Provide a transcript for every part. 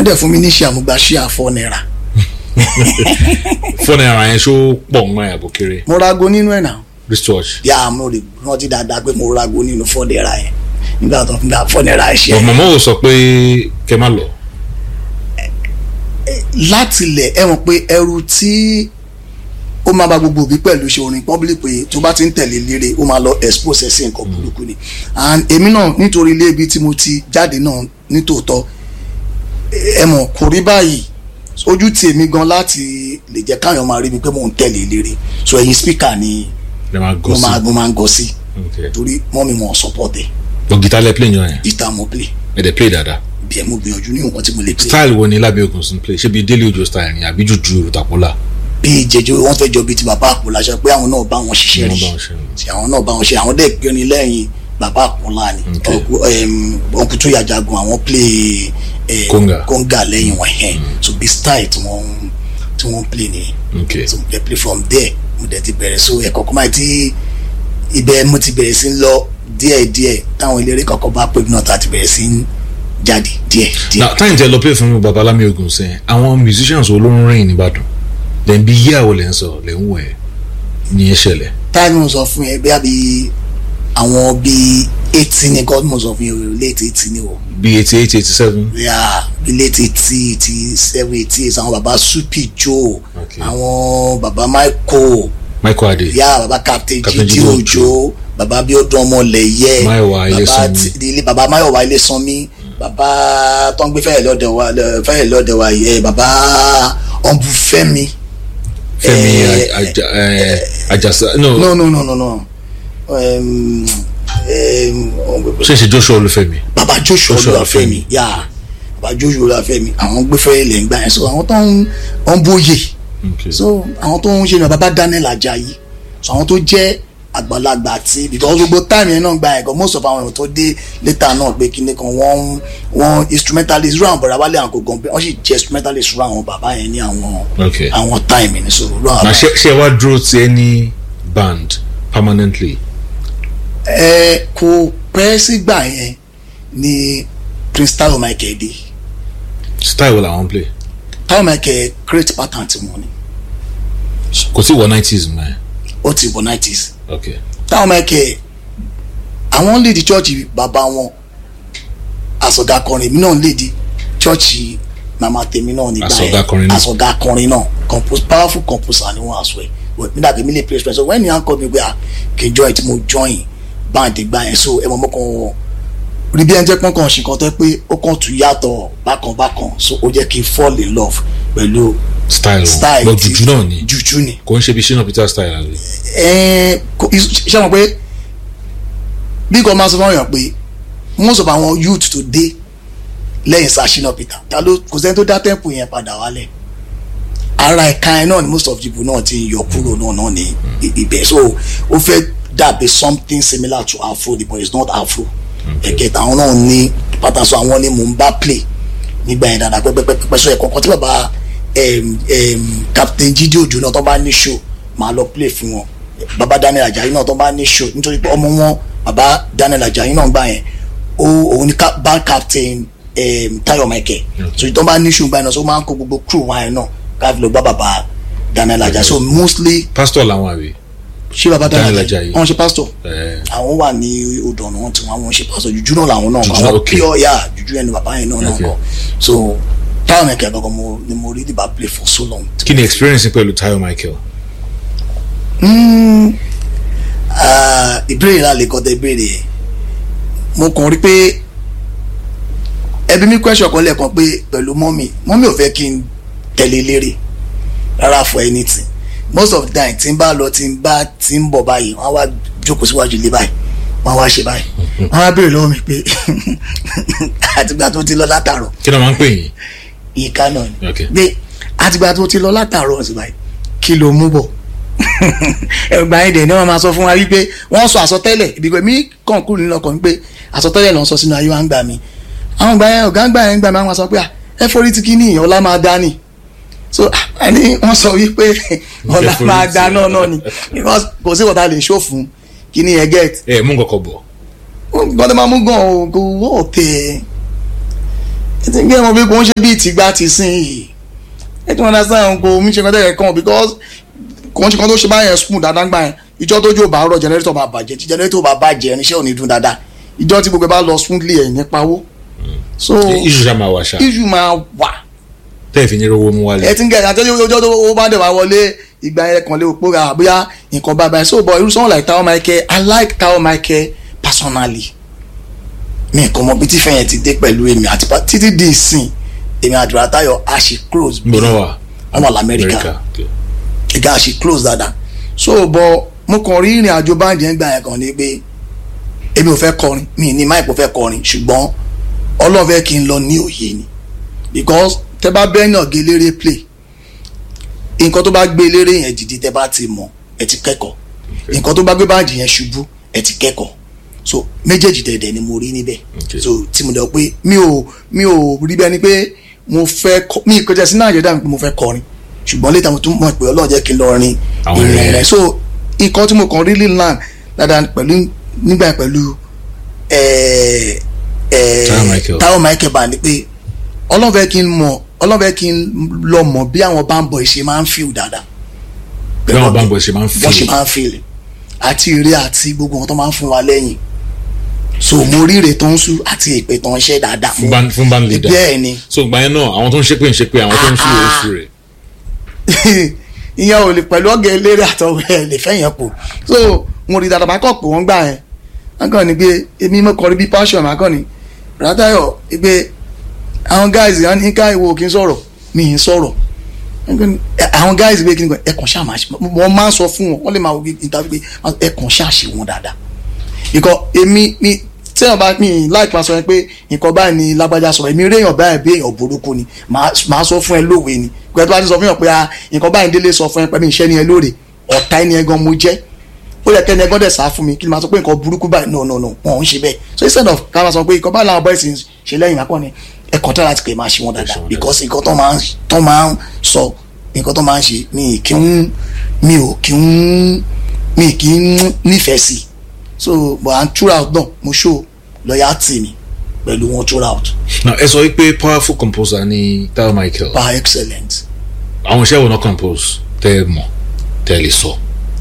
wọ́n dẹ̀ fún mi ní ṣe àmúgbà ṣe àfọ náírà fún náírà yẹn ṣó pọ̀ ń máa yàgò kéré mo rago nínú ẹ̀ náà wristwatch yà mo lè rántí dáadáa pé mo rago nínú fọ́ náírà yẹn nígbà tó fún mi fọ́ náírà ẹ̀ ṣe but mama ò sọ pé kẹ má lọ láti ilẹ̀ ẹ mọ̀ pé ẹrù tí ó máa bá gbogbo òbí pẹ̀lú ṣe orin public pé tó bá ti ń tẹ̀lé lére ó máa lọ expose ẹ̀ sí nǹkan burúkú ni and èmi náà nítorí ilé ibi tí mo ti jáde náà nítòótọ́ ẹ mọ̀ kò rí báyìí ojú ti èmi gan láti lè jẹ́ káyọ̀ máa rí mi pé mò ń tẹ̀lé lére so ẹ̀yin speaker ni lè máa gọ mo sí máa mo máa ń gọ sí Okay. torí mọ́ mi mọ̀ support ẹ̀ but guitar lẹ play yan yẹn ìta mo play ẹ dẹ play dáadáa bí ẹ mo gbìyànjú ní nǹkan tí mo lè play style wo ni lábẹ́ ògùn sí play ṣé bí délé ojo style ni àbí jùjú tapola bí jẹjọ wọn fẹ́ jọ bíi ti bàbá àpò láṣẹ pé àwọn náà bá wọn ṣiṣẹ́ Wọ́n rí bá wọn ṣe. tí àwọn náà bá wọn ṣe àwọn dẹ̀ gbéni lẹ́yìn bàbá àpòlá ni Okay. ọkùnrin tó yàjagun àwọn play eh, Conga. conga lẹ́yìn wọn yẹn so bí style tí wọ́n tí wọ́n play nìyẹn okay so mo dẹ̀ play from there mo dẹ̀ ti bẹ̀rẹ̀ so ẹ̀kọ́ kọ́ máa ti ibẹ̀ mo ti bẹ̀rẹ̀ sí ń lọ díẹ̀ díẹ̀ táwọn eléré kọ̀ọ̀kan bá pè mí náà tá a ti bẹ̀rẹ̀ sí ń jáde díẹ̀ díẹ̀. na time tẹ lọ play fún mi babalami ogun sẹ àwọn musicians wo ló ń rìn nìbàdàn then bí yíyá wo lẹ ń sọ lẹ ń wọ ẹ ní ẹ ṣẹlẹ̀ táìmù mo sọ fún yẹn bí àbí àwọn bíi eighty ní god mo sọ fún yẹn o late eighty ní o bí eighty eight eighty seven yà bí late eighty eighty seven eighty eight àwọn baba supi joe Okay. àwọn baba michael michael ade yà baba captain Captain jide Jide ojo baba abiodun ọmọlẹyẹ Máyọ̀wá baba Ilésanmí. ti- ilé baba mayowa ilésanmí baba tó ń gbé fẹ́yẹ̀ lọ́dẹ̀ wa fẹ́yẹ̀ lọ́dẹ̀ wa yẹ baba ọ̀nbùfẹ́mi. fẹmi Eh, Aja- eh, ajasa no no no no no no um, um, ṣe ṣe joshua olúfẹ́mi baba joshua Joshua olúwàfẹ́mi yà baba joshua olúwàfẹ́mi àwọn gbẹfẹ ilẹ̀ ń gbà yẹn so àwọn tó ń ń bóyè okay so àwọn tó ń ṣe ní baba daniel ajayi so àwọn tó jẹ́ àgbàlagbà tí because gbogbo time yẹn náà gba ẹ̀kọ́ most of àwọn èèyàn tó dé later náà pé kíní kan wọ́n wọ́n instrumentalist rú àwọn bọ̀dá wálé àwọn kò gan pé wọ́n sì jẹ́ instrumentalist rú àwọn bàbá yẹn ní àwọn Okay. àwọn time yẹn so rú àwọn na ṣe ṣe wá dúró ti any band permanently ẹ kò pẹ́ sígbà yẹn ni prince tayo michael dé style wo làwọn play tayo michael create pattern tí wọ́n ní kò tí wọ nineties mọ ẹ ó ti wọ nineties okay tayo michael àwọn lead church bàbá wọn àsọ̀gá akọrin mi náà lead church màmá tèmi náà nígbà Àsọ̀gá akọrin náà. àsọ̀gá akọrin náà compose powerful composer ni wọ́n àṣọ ẹ̀ but mi dàbí mi lè play express so when you call me pé ah kì í join tí mo join band gbà yẹn so ẹ mọ̀ mọ́ kàn rí bí ẹni jẹ́ pọ́n kan ṣì kan tẹ́ pé ó kàn tún yàtọ̀ bákan bákan so ó jẹ́ kí n fall in love pẹ̀lú style style wọn ti- juju náà ni juju ni kò ń ṣe bí shina peter style àbí ẹ̀ẹ́n kò- is- ṣé wọn pé bí kò máa sọ fún ọyàn pé most of àwọn youth tó dé lẹ́yìn sashina peter ta ló kò sẹ́ni tó dá temple yẹn padà wálẹ̀ ara ẹ̀ka ẹ̀ náà ni most of people náà ti ń yọ kúrò náà náà ní i- ibẹ̀ so ó fẹ́ dàbí something similar to afro but it's not afro ẹ̀kẹta àwọn náà ní pàtàkì àwọn ni mò ń bá play nígbà yẹn dáadáa pẹ́pẹ́pẹ́pẹ́ so ẹ̀kọ́kọ́ tí bàbá em, em, captain jíde òjò náà tó bá ní show máa lọ play fún wọn bàbá daniel ajayi náà tó bá ní show nítorí pé ọmọ wọn bàbá daniel ajayi náà gbà yẹn ó òun ni ca- band captain em, tayo michael so tó bá ní show gbà yẹn náà so ó máa ń kó gbogbo crew wọn yẹn náà káfí lọ bá bàbá daniel ajayi so mostly pastor làwọn àbí ṣé bàbá daniel Daniel ajayi Ajayi. wọn ṣe pastor ẹ àwọn wà ní odò ọ̀nà wọn tí wọn àwọn ṣe pásọ jùjú náà làwọn náà Jùjú, àwọn okay. pure ya jùjú ẹni bàbá yẹn náà náà Okay. kọ so táwọn ẹ̀kẹ́ gangan mo ni mo rí dìbà play for so long. kí ni experience pẹ̀lú tayo michael Mm, ah, ìbéèrè náà lè kọ́ tẹ ìbéèrè yẹn mo kàn rí pé ẹbí mi question kan lẹ́ẹ̀kan pé pẹ̀lú mọ́mì mọ́mì ò fẹ́ kí n tẹ̀lé lérè rárá for anything most of the time tí n bá lọ tí n bá tí n bọ̀ báyìí wọ́n á wá jókòó síwájú ilé báyìí wọ́n á wá ṣe báyìí wọ́n á béèrè lọ́wọ́ mi pé àtìgbà tó ti lọ látàrọ̀ kí ni wọ́n máa ń pè yín ìka náà ni Okay. pé àtìgbà tó ti lọ látàrọ̀ ọ̀sìn báyìí kí ló mú bọ̀ ẹgbà yẹn dẹ̀ ni wọ́n máa sọ fún wa wípé wọ́n sọ àsọtẹ́lẹ̀ ìbígbẹ́ mi kàn kúrò nínú ọkàn wípé àsọtẹ́lẹ̀ ló ń sọ sínú ayé wa ń gbà mí àwọn ìgbà yẹn ọ̀gá ń gbà yẹn ń gbà mí àwọn sọ pé à ẹ forí ti kí ní ọlá máa dá ni so ẹni wọ́n sọ wípé ọlá forí máa tì. dá náà náà ni because kò sí wọ́n lè ṣó fún kí ni ẹ get ẹ mú nǹkan kan bọ̀ gbọ́dọ̀ máa mú gan o kò wọ́ ọ̀tẹ̀ ẹ ti ń gé wọn bí kò ń ṣe bíi tìgbà ti sìn yìí ẹ ti wọn dá sáyẹn kò mí ṣe kan tẹ̀lé kan because kò ń ṣe kan tó ṣe báyẹn spoon dáadáa gbà yẹn ìjọ tó jó bá rọ jẹnẹrétọ̀ bá bàjẹ́ tí jẹnẹrétọ̀ bá bàjẹ́ irinṣẹ́ ò ní dún dáadáa ìjọ tí gbogbo ẹ bá lọ smoothly ẹ̀ ní pawó so iṣu ṣá máa wà ṣá issue máa wà tẹ́ẹ̀ fi ní rówó mú wálé ẹ ti ń gẹ̀ àtẹ́jú ọjọ́ tó ó bá dẹ̀ wá wọlé ìgbà yẹn kan lè pò ra bóyá nǹkan bá báyìí so but irú someone like Tao Michael I like Tao Michael personally mi nǹkan mọ bí tí fẹ́yìn ti dé pẹ̀lú èmi àti pa- títí di ìsìn èmi àdúrà Táyọ̀ a ṣe close níbo náà wà wọ́n wà lamẹ́ríkà okay. ìgbà a ṣe close dáadáa so but mo kàn rí ìrìn àjò báńdì yẹn gbà yẹn kan ní pé èmi ò fẹ́ kọrin mi ní máìpù fẹ́ kọrin ṣùgbọ́n Ọlọ́run fẹ́ kí n lọ ní òye ni because tẹ bá bẹ́ẹ̀ náà gé eléré play nǹkan tó bá gbé eléré yẹn dìde tẹ bá ti mọ̀ ẹ ti kẹ́kọ̀ọ́ nǹkan tó bá gbé báńdì yẹn ṣubú ẹ ti kẹ́kọ̀ọ́ so méjèèjì dẹ̀dẹ̀ ni mo rí níbẹ̀ Okay. so tí mo dẹ̀ pé mi ò mi ò rí bẹ́ẹ̀ ni pé mo fẹ́ kọ mi ìkọjá sí nàìjíríà mi pé mo fẹ́ kọrin ṣùgbọ́n létà mo tún mọ̀ pé ọlọ́run jẹ́ kí n lọ rin Àwọn ìrìn ìrìn rẹ̀ so nǹkan tí mo kàn really learn dáadáa pẹ̀lú nígbà yẹn pẹ̀lú ẹ̀ẹ́ ẹ̀ẹ́ Tao Michael. Tao Michael bá ní pé ọlọ́run fẹ́ kí n mọ̀ ọlọ́run fẹ́ kí n lọ mọ̀ bí àwọn báńbọ̀ ṣe máa ń feel dáadáa bí àwọn báńbọ̀ ṣe máa ń wọ́n ṣe fi máa ń feel àti ire àti gbogbo wọn tó máa ń fún wa lẹ́yìn so mo rí ire tó ń sú àti èpè tó ń ṣe dáadáa fún band fún band leader bẹ́ẹ̀ ni so ìgbà yẹn náà àwọn tó ń ṣépè ń ṣépè àwọn tó ń sùn oṣù rẹ̀ ìyẹn ò lè pẹ̀lú ọ̀gẹ̀ eléré àtọwọ́ ẹ̀ lè fẹ́ yẹn pò so mo rí dáadáa máa kọ́ pé wọ́n gbà yẹn wọ́n kàn ní pé èmi mo kọ́ rí bí passion máa kàn ní rátayọ̀ pé àwọn guys yẹn ní ká ìwò kí n sọ̀rọ̀ mi ì sọ̀rọ̀ Wọ́n kàn ní, "Ẹ- àwọn guys pé kí n kọ́ ẹ̀kàn ṣáà máa ṣe wọ́n máa ń sọ fún wọn wọ́n lè máa wo interview pé ẹ̀kàn ṣáà ṣe wọn dáadáa ikọ̀ èmi mi tí wọn bá mi láì máa sọ yẹn pé nǹkan báyìí ni lágbájá sọ èmi rí èèyàn báyìí bí èèyàn burúkú ni màá màá sọ fún ẹ lówe ni pẹ̀lú bá ti sọ fún yàn pé ah nǹkan báyìí délé sọ fún ẹ pẹ̀lú iṣẹ́ ni ẹ lóore ọ̀tá ẹni ẹgan mo jẹ́ ó yẹ kẹ́ni ẹgan dẹ̀ sá fún mi kí ni màá sọ pé nǹkan burúkú báyìí no no no wọn ò ń ṣe bẹ́ẹ̀ so instead of ká máa sọ pé nǹkan báyìí làwọn boys ń ṣe lẹ́yìn máa kọ́ ni ẹ̀kọ́ tó láti pè máa ṣe wọn dáadáa wọn because nǹkan tó máa ń tó máa ń sọ nǹkan tó máa ń ṣe mi kì í mi ò kì í mi kì í nífẹ̀ẹ́ sí i so but i'm throughout náà mo show loyalty mi pẹ̀lú wọn throughout now ẹ sọ wípé powerful composer ni Tao Michael par excellent àwọn iṣẹ́ wo náà compose tẹ́ ẹ mọ̀ tẹ́ ẹ lè sọ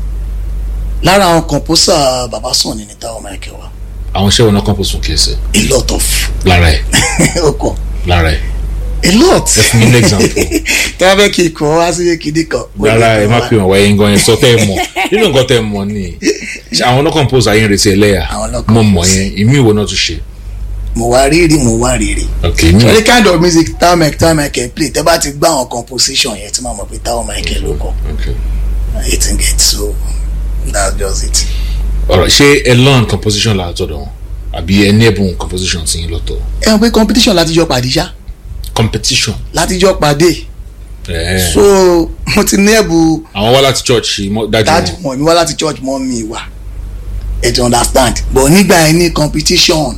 lára àwọn composer baba sàn ní ní Tao Michael wa àwọn iṣẹ́ wo náà compose fún kẹsẹ̀ a lot of lára ẹ̀ ọkọ lára ẹ̀ a lot ẹ fún mi ní example tí wọ́n fẹ́ kí ikọ̀ wá sí kéde kan. rárá ẹ má pè wọ́n wáyé nǹkan yẹn sọ tẹ́ ẹ mọ̀ nínú nǹkan tẹ́ ẹ mọ̀ ni Ṣé àwọn náà compose ayé ń retí ẹlẹ́yà Àwọn náà mo mọ̀ compose. yẹn ìmí ìwọ náà tún ṣe mo wá rírì mo wá rírì. ok mi any kind of music Tao Michael Tao Michael play tẹ́ bá ti gbá àwọn composition yẹn tí màá mọ̀ pé Tao Michael ló kọ ok i think it so that's just it. ọ̀rọ̀ ṣé ẹ learn composition látọ̀dọ̀ wọn àbí ẹ ní ẹ̀bùn composition tí yín lọ́tọ̀ ẹ mọ̀ pé competition láti jọ pàdé ṣá competition láti jọ pàdé ẹ̀ so mo ti ní ẹ̀bù àwọn wá láti church mọ́- dájú dájú wọn mọ̀ mi wá láti church mọ́ mi wá ẹ ti understand but nígbà yẹn ní competition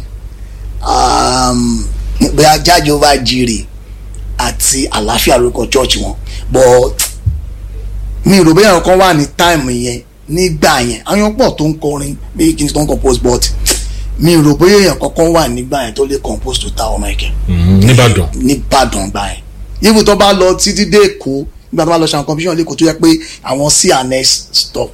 um, bóyá jáde over jire àti àlàáfíà lórúkọ church wọn but mi rò bóyá nǹkan wà ní time yẹn nígbà yẹn àwọn pọ̀ tó ń kọrin bí kí n tó ń compose but mi rò bóyá èèyàn kankan wà nígbà yẹn tó lè compose tó Tao Michael Mhm, nìbàdàn nìbàdàn gbà yẹn ibi tó bá lọ títí dé èkó nígbà tó bá lọ ṣe àwọn competition lẹ́kọ̀ọ́ tó yẹ pé àwọn cns stop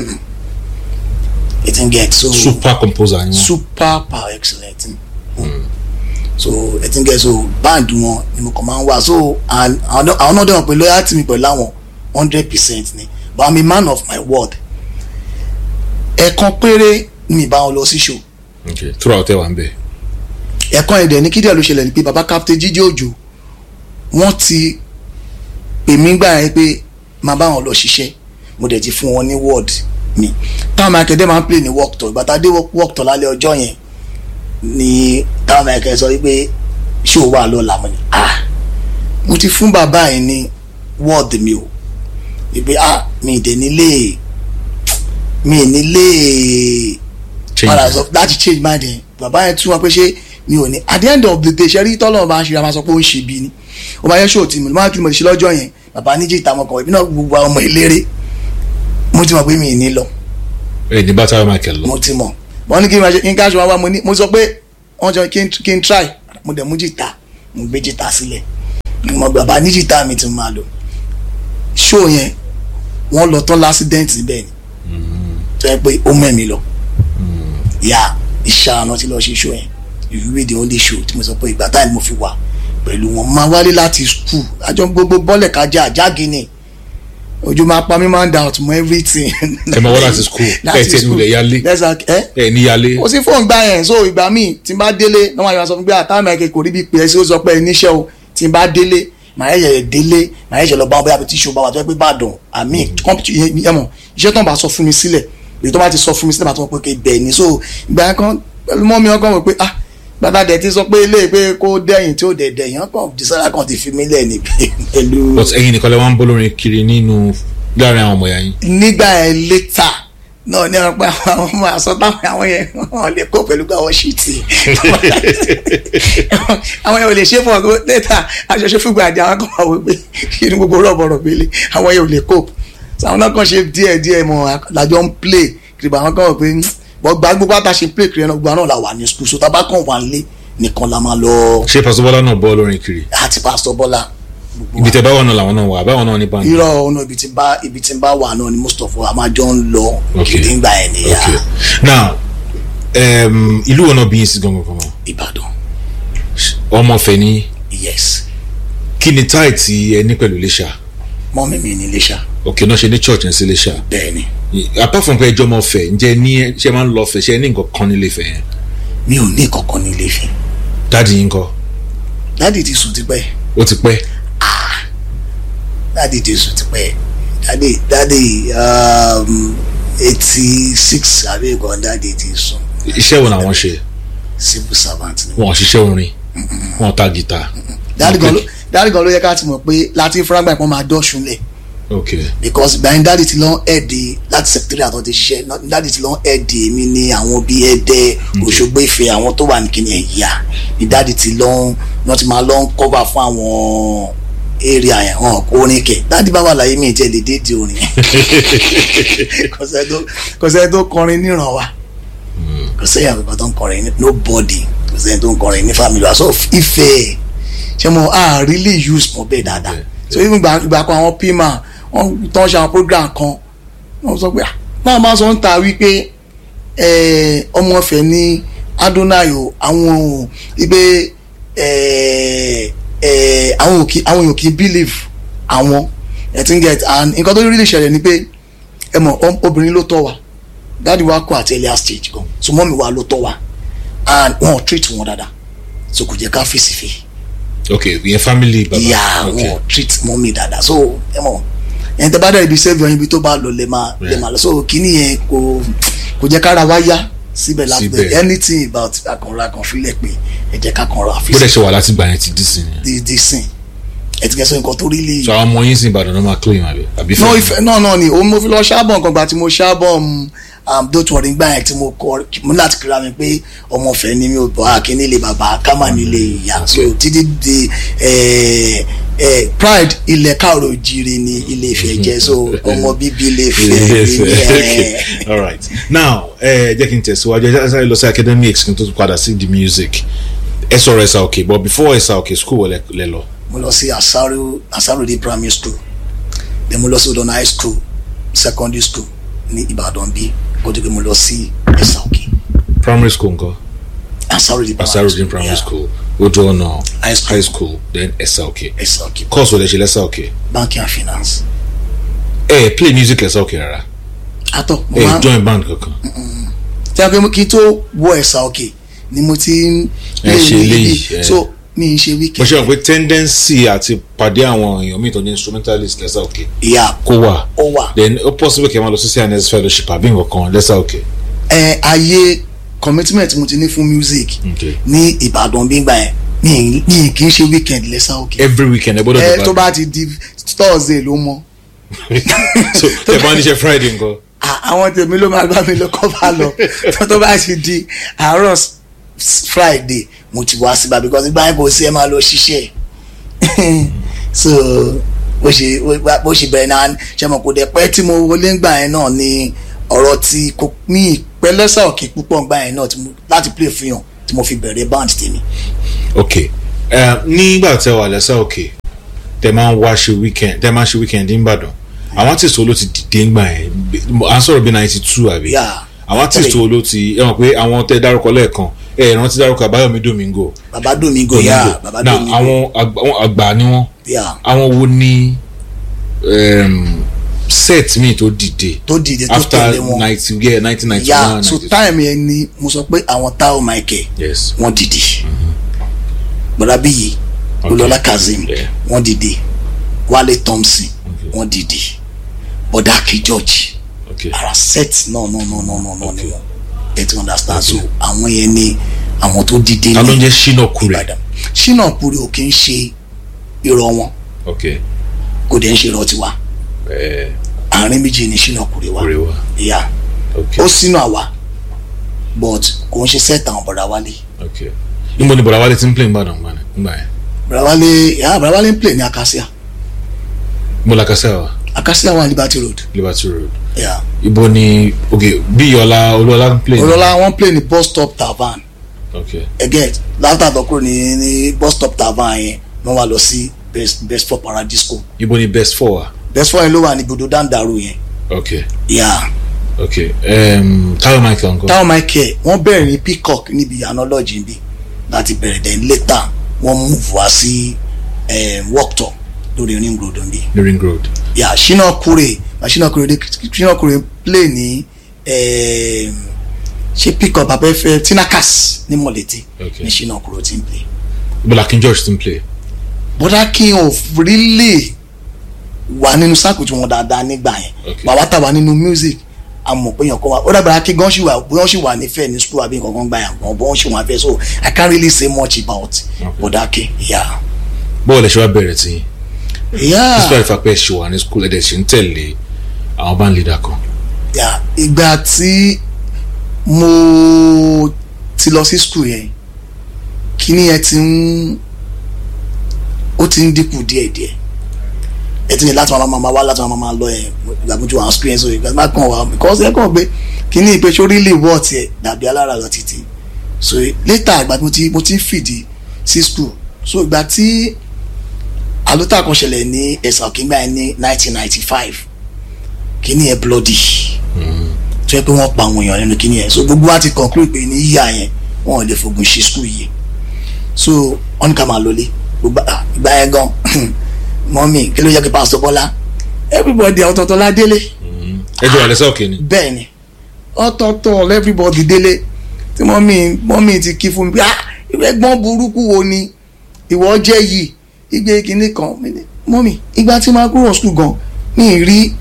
it n get so super composer ni wọn super power excellent mm. so it n get so band wọn ni mo kàn máa ń wá so and àwọn àwọn náà dẹ̀wọ̀n pé loyalty mi pẹ̀lú àwọn hundred percent ni but i'm a man of my word ẹ̀ẹ̀kan péré ni mi bá wọn lọ sí show ok throughout ẹ wà ń bẹ̀ ẹ̀kan ẹ̀dẹ̀ ní kídìẹ̀ ló ṣẹlẹ̀ ní pé baba captain jíjẹ́ òjò wọ́n ti pè mí gbà yẹn pé máa bá wọn lọ ṣiṣẹ́ mo dẹ̀ ti fún wọn ní word mi táwọn akẹ́dẹ́ máa ń play ní work tour ìgbà tá a dé work tour lálẹ́ ọjọ́ yẹn ni táwọn akẹ́dẹ́ sọ wípé ṣé o wà lọ́la mo ní ah mo ti fún bàbá yẹn ní word mi o wípé ah mi ì dẹ̀ nílé mi ì nílé padà change sọ láti change mind yẹn bàbá yẹn tún wá pé ṣé mi ò ní at the end of the day ṣe rí tọ́lọ̀ bá ń ṣe ra máa sọ pé ó ń ṣe bí ni ó máa yẹ ṣó tí mo máa tún mo ti ṣe lọ́jọ́ yẹn bàbá níjì ìta ọmọkàn ìbí náà gbogbo àwọn ọmọ ìlérè mo ti mọ̀ pé mi ì ní lọ ẹ ní bá Tao Michael lọ mo ti mọ̀ wọ́n ní kí n máa ṣe kí n káṣọ wá wá mo ní mo sọ pé wọ́n jọ kí n kí n try mo dẹ̀ mú jìtá mo gbé jìtá sílẹ̀ mo bàbá ní jìtá mi ti máa lò show yẹn wọ́n lọ tán lásìdẹ́ǹtì níbẹ̀ ni tó yẹ pé ó mẹ́mi lọ yà ìṣàánú tí lọ ṣe show yẹn ìwé the only show tí mo sọ pé ìgbà táyà ni mo fi wà pẹ̀lú wọn máa wálé láti school àjọ gbogbo bọ́ọ̀lẹ̀ kájà àjági ni ojú máa pa mí máa ń da ọ̀tún mọ́ everything. ẹ máa wá láti school ẹ tiẹ̀ nílẹ̀ yálé ẹ ẹ ní yálé. kò sí fóònù gbà yẹn so ìgbà míì tí n bá délé náà wọ́n yóò sọ fún mi pé àtàwọn ẹ̀kẹ́ kò rí bí pé ẹ sí ó sọ pé níṣẹ́ o tí n bá délé màá yẹ délé màá yẹ lọ bá wọn bóyá bí tíṣù bá wà tó yẹ pé Ìbàdàn àmì kọ́mpútù yẹn mọ̀ iṣẹ́ tó ń bá sọ fún mi sílẹ̀ èyí tó bá ti sọ fún mi sílẹ̀ bá tó wọ́n pé bẹ́ẹ̀ ni so ìgbà yẹn kan pẹ̀lú mọ́ mi ọkàn wọ̀ pé ah gbàtà dẹ̀ ti sọ pé ilé pé kó dẹ́yìn tí ó dẹ̀ dẹ̀yìn ọkàn dísára kan ti fi mí lẹ̀ ní pẹ̀lú. but ẹ̀yin nìkan lè wá ń bọ́ lórin kiri nínú láàrin àwọn ọmọ ìyá yín. nígbà yẹn létà náà ní ọ̀pẹ àwọn ọmọ àsọ táwọn àwọn yẹn wọn lè kó pẹ̀lú pé àwọn ṣìtì àwọn yẹn ò lè ṣe fún ọgọ létà aṣọṣe fúgbà àdé àwọn kan wà wípé inú gbogbo rọ̀bọ̀rọ̀ gbélé àwọn yẹn ò lè kó àwọn náà kàn ṣe díẹ̀ díẹ̀ mọ́ làjọ ń play kìrìbà àwọn kan wọ̀ pé bọ́ gba gbogbo àtàṣe play kiri ẹnu gbogbo náà la wà ní school so tábà kàn wà nílé nìkan la máa lọ. ṣé pásítọ̀ bọ́lá náà bọ́ lórin kiri. àti pásítọ̀ bọ́lá. ibi tẹ báwọn náà làwọn náà wà báwọn náà ní báńkì. irọ́ ọ̀nà ibi tí n bá ibi tí n bá wà náà ni most of a máa jọ ń lọ kiri ńgbà ẹ̀ nìyà. okay now um, ìlú wọn náà bí yín sí gangan kan mọ́. Ìbàdàn. ọmọ fẹ ní. yes. kí ni táì tí ẹ ní pẹ̀lú Iléṣà. mọ́ mi mi ní Iléṣà. òkè náà ṣe ní church ẹ̀ sí Iléṣà. bẹ́ẹ̀ni. apart from pé ẹjọ́ ọmọ fẹ ǹjẹ́ ní ṣe máa ń lọ fẹ ṣe ní nǹkan kan nílé fẹ yẹn. mi ò ní kankan ní ilé Ifẹ̀. dáàdi yín kọ́. dáàdi ti sùn tipẹ́. ó ti pẹ́. dáàdi ti sùn tipẹ́ dáàdi dáàdi eighty six àbí nǹkan dáàdi ti sùn. iṣẹ́ wo làwọn ṣe. civil servant ni. wọn ò ṣiṣẹ́ orin wọn ta gìtá. dáàdi gan ló dáàdi gan ló yẹ ká ti mọ̀ pé láti fúrágbà ìpọ́n máa dọ́ṣun lẹ̀ okay because gbàyìn dáàdi ti lọ́n ẹ̀ẹ́dì láti secretary àtọ́ ti ṣiṣẹ́ dáàdi ti lọ́n ẹ̀ẹ́dì mi ní àwọn bíi ẹ̀ẹ́dẹ́ Òṣogbo Ifẹ̀ àwọn tó wà ní kíni ẹ̀yà ní dáàdi ti lọ́n wọ́n ti máa lọ́n cover fún àwọn area yẹn hàn orin kẹ̀ dáàdi bá wà láyé mi ìtẹ́ lè dédé orin kò sẹ́ni tó kọrin níran wa kò sẹ́yìn àgbẹ̀kọ̀ tó ń kọrin ní nobody kò sẹ́ni tó ń kọrin ní family wa so Ifẹ̀ ṣé mo ah really use mọ bẹ́ẹ̀ dáadáa so even ìgbà kan àwọn pima wọ́n tán ṣe àwọn program kan wọ́n sọ pé náà máa sọ ń ta wípé ọmọ ọ̀fẹ́ ní Adonai o àwọn ò wípé àwọn èèyàn kì í believe àwọn ẹ ti ń get and nǹkan tó really ṣẹlẹ̀ ni pé ẹ mọ̀ obìnrin ló tọ́ wa dáàdi wa kọ àti earlier stage gan so mọ́mi wa ló tọ́ wa and wọn treat wọn dáadáa so kò jẹ́ ká fèsì fè. ok ìyẹn family baba yeah okay. wọn treat mọ́mi dáadáa so ẹ mọ̀ ẹni tẹ́ bá dẹ̀ ibi sẹ́fì ọyìn ibi tó bá lọ lè máa lè máa lọ so kíní yẹn kò kò jẹ́ kára wá yá síbẹ̀ láti anything about akànra kan fílẹ̀ pé ẹ jẹ́ ká kànra àfi. bó dẹ̀ ṣe wà láti gbà yẹn ti dì sí ni. di di sin ẹ ti kẹsàn nǹkan tó rí lè. so àwọn ọmọ yín sì Ìbàdàn náà máa claim àbí. àbí no ìfẹ́ náà náà ni òun mo fi lọ ṣáàbọ̀ nǹkan gbà tí mo ṣáàbọ̀ don't worry gbà yẹn tí mo kọ mo láti kíra mi pé ọmọ ọ̀fẹ́ ni mi ò bọ̀ àkí nílé bàbá kámà nílé ìyá so títí di pride ilẹ̀ káàró jire ni ilé Ifẹ̀ jẹ́ so ọmọ bíbí ilé Ifẹ̀ ni okay all right now ẹ jẹ́ kí n tẹ̀síwájú ẹ sáré lọ sí academics kí n tó padà sí the music ẹ sọ̀rọ̀ ẹ̀sà òkè but before ẹ̀sà òkè school wọlé lẹ lọ. mo lọ sí Asaro Asarode primary school then mo lọ sí Odona high school secondary school ní Ìbàdàn bí kó tó pé mo lọ sí ẹ̀sà òkè. primary school nǹkan. Asarode primary Asarode primary school ojú ọ̀nà high school high school then ẹ̀sà òkè. ẹ̀sà òkè course wọlé ṣe lẹ́sà òkè. banking and finance. ẹ ẹ play music lẹ́sà òkè rárá. atọ mo ẹ máa join band kankan. tí a pé kí n tó wọ ẹ̀sà òkè ni mo ti ń Ẹ ṣe ní eléyìí, ibi. ẹ. so mi ń ṣe mo weekend ṣe mọ̀ pé tendency àti pàdé àwọn èèyàn míì tó ní instrumentalist lẹ́sà òkè ìyá kó wà ó wà then ó possible kí ẹ máa lọ sí CNS fellowship àbí nǹkan kan lẹ́sà òkè. ẹ ayé commitment mo ti ní fún music Okay. ní Ìbàdàn bí gbà yẹn mi mi kì í ṣe weekend lẹ́sà òkè every weekend ẹ gbọ́dọ̀ ẹ dé tó bá bá ti di Thursday ló mọ so tẹ bá níṣẹ́ Friday nǹkan. À- àwọn tèmi ló máa bá mi lọ kọ́ bá lọ tó tó bá ti di àárọ̀ s- s- Friday mo ti wá síbà because ìgbà yẹn kò sí ẹ máa lọ ṣiṣẹ́ so bó ṣe bó ṣe bẹ̀rẹ̀ náà ṣe mọ̀ kò dẹ̀ pẹ́ tí mo wọlé ńgbà yẹn náà ni ọ̀rọ̀ tí kò ní ìpẹ́ lẹ́sà òkè púpọ̀ ńgbà yẹn náà tí mo- láti play fún yàn tí mo fi bẹ̀rẹ̀ band tèmi. ok Eh, nígbà tẹ wà lẹ́sẹ̀ òkè tẹ máa ń wá ṣe weekend tẹ máa ń ṣe weekend ní Ìbàdàn àwọn artist wo ló ti dìde ńgbà yẹn à ń sọ̀rọ̀ bí ninety two àbí Yeah. àwọn artist wo ló ti ẹ mọ̀ pé àwọn tẹ dárúkọ lẹ́ẹ̀kan ẹ rántí dárúkọ Àbáyọ̀mí Domingo baba domingo ya baba Now, domingo àwọn àgbà- àwọn àgbà ni wọ́n ya àwọn wo ni um, set mi tó dìde tó dìde tó after tẹ̀lé wọn ninety yeah nineteen ninety ya one so time yẹn ni mo sọ pé àwọn Tao Michael yes wọ́n dìde bọ́dà bíyì Okay. olọ́lá kazeem Yeah. wọ́n dìde wálé thompson wọ́n dìde bọ́dà akí george okay ara set náà náà náà náà náà náà ni wọ́n ẹ ti understand so àwọn yẹn ni àwọn tó dìde ta ló ń ní jẹ́ Shina Kure ìbàdàn ṣínà kúrò ò kì í ṣe irọ́ wọn okay kò dẹ̀ ń ṣe irọ́ tiwa ẹ àárín méjì ni ṣínà kúrò wa Kure wa ìyá okay ó sínú àwa but kò ń ṣe set àwọn bọ̀dà wálé okay níbo ni bọ̀dá wálé ti ń play Ìbàdàn gbà ní gbà yẹn bọ̀dà wálé ìyá bọ̀dà wálé ń play ní acacia mo la kásẹ̀ wa acacia wà ní liberty road Liberty Road ìyá ibo ni okay bí Ọlá Olúọlá ń play ní- olọ́lá wọ́n play ní bus stop tavern okay again láti àtọ́kùrò ní ní bus stop tavern yẹn wọ́n wá lọ sí best best for paradisco ibo ni best four wa best for yẹn ló wà ní ibùdó dandaru yẹn okay ìyá okay um, Tayo Michael nǹkan táwọn michael wọ́n bẹ̀rẹ̀ ní peacock níbi ìyànà níbí láti bẹ̀rẹ̀ then later wọ́n move wá sí worktop lórí ring road níbí ní Ring Road yà ṣínà kúrè ṣínà kúrè dé ṣínà kúrè play ní um, ṣé peacock abẹ́fẹ́ tinakas ní mọ̀lẹ́tì Okay. ní ṣínà kúrè tí ń play ibo la King George ti ń play bọ́dá kí n ò really wà nínú sáàkù tí wọ́n dáadáa nígbà yẹn Okay. bàbá tàwa nínú music àmọ̀ pé yàn kọ́ wa ó dàgbà kí gan ṣì wà bóyá ṣì wà nífẹ̀ẹ́ ní school àbí nǹkan kan gbà yàn gan bóyá ṣì wà fẹ́ so I can't really say much about Okay. bọ́dá kí yeah bọ́ọ̀lù ẹ̀ṣọ́ wa bẹ̀rẹ̀ tí yeah despite fact pé ẹ̀ṣọ́ wa ní school ẹ̀dẹ̀ ṣe ń tẹ̀lé àwọn band leader kan yeah ìgbà tí mo ti lọ sí school yẹn kíní yẹn ti ń ó ti ń dínkù díẹ̀díẹ̀ ẹ ti ní láti máa máa wá láti máa máa lọ yẹn ìgbà tó ti wà experience òye ìgbà tó bá kàn wá because ẹ kàn gbé kíní ìpè sórí lè wọ́ tiẹ̀ dàbí alára lọ títí so later ìgbà tí mo ti mo ti ń fìdí sí school so ìgbà tí àlótà kan ṣẹlẹ̀ ní ẹ̀sà òkèǹgbà yẹn ní nineteen ninety five kíní yẹn bloody tó yẹ pé wọ́n pa àwọn èèyàn nínú kíní yẹn so gbogbo wa ti conclude pé ní yíyá yẹn wọn ò lè fogun ṣe school yìí so wọ́n ní ká máa lọlé gbogbo ah, ìgbà yẹn gan mọ́mí kí ló yẹ kí pásítọ̀ bọ́lá everybody ọ̀tọ̀ọ̀tọ̀ la délé ẹjọ́ wà lẹ́sẹ̀ òkè ni bẹ́ẹ̀ ni ọ̀tọ̀ọ̀tọ̀ everybody délé tí mọ́mí mọ́mí ti kí fún mi pé ah ẹgbọ́n burúkú wo ni ìwọ jẹ́ yìí igbe kìíní kan Mi ní, mọ́mí ìgbà tí máa kúrò school gan ní ìrí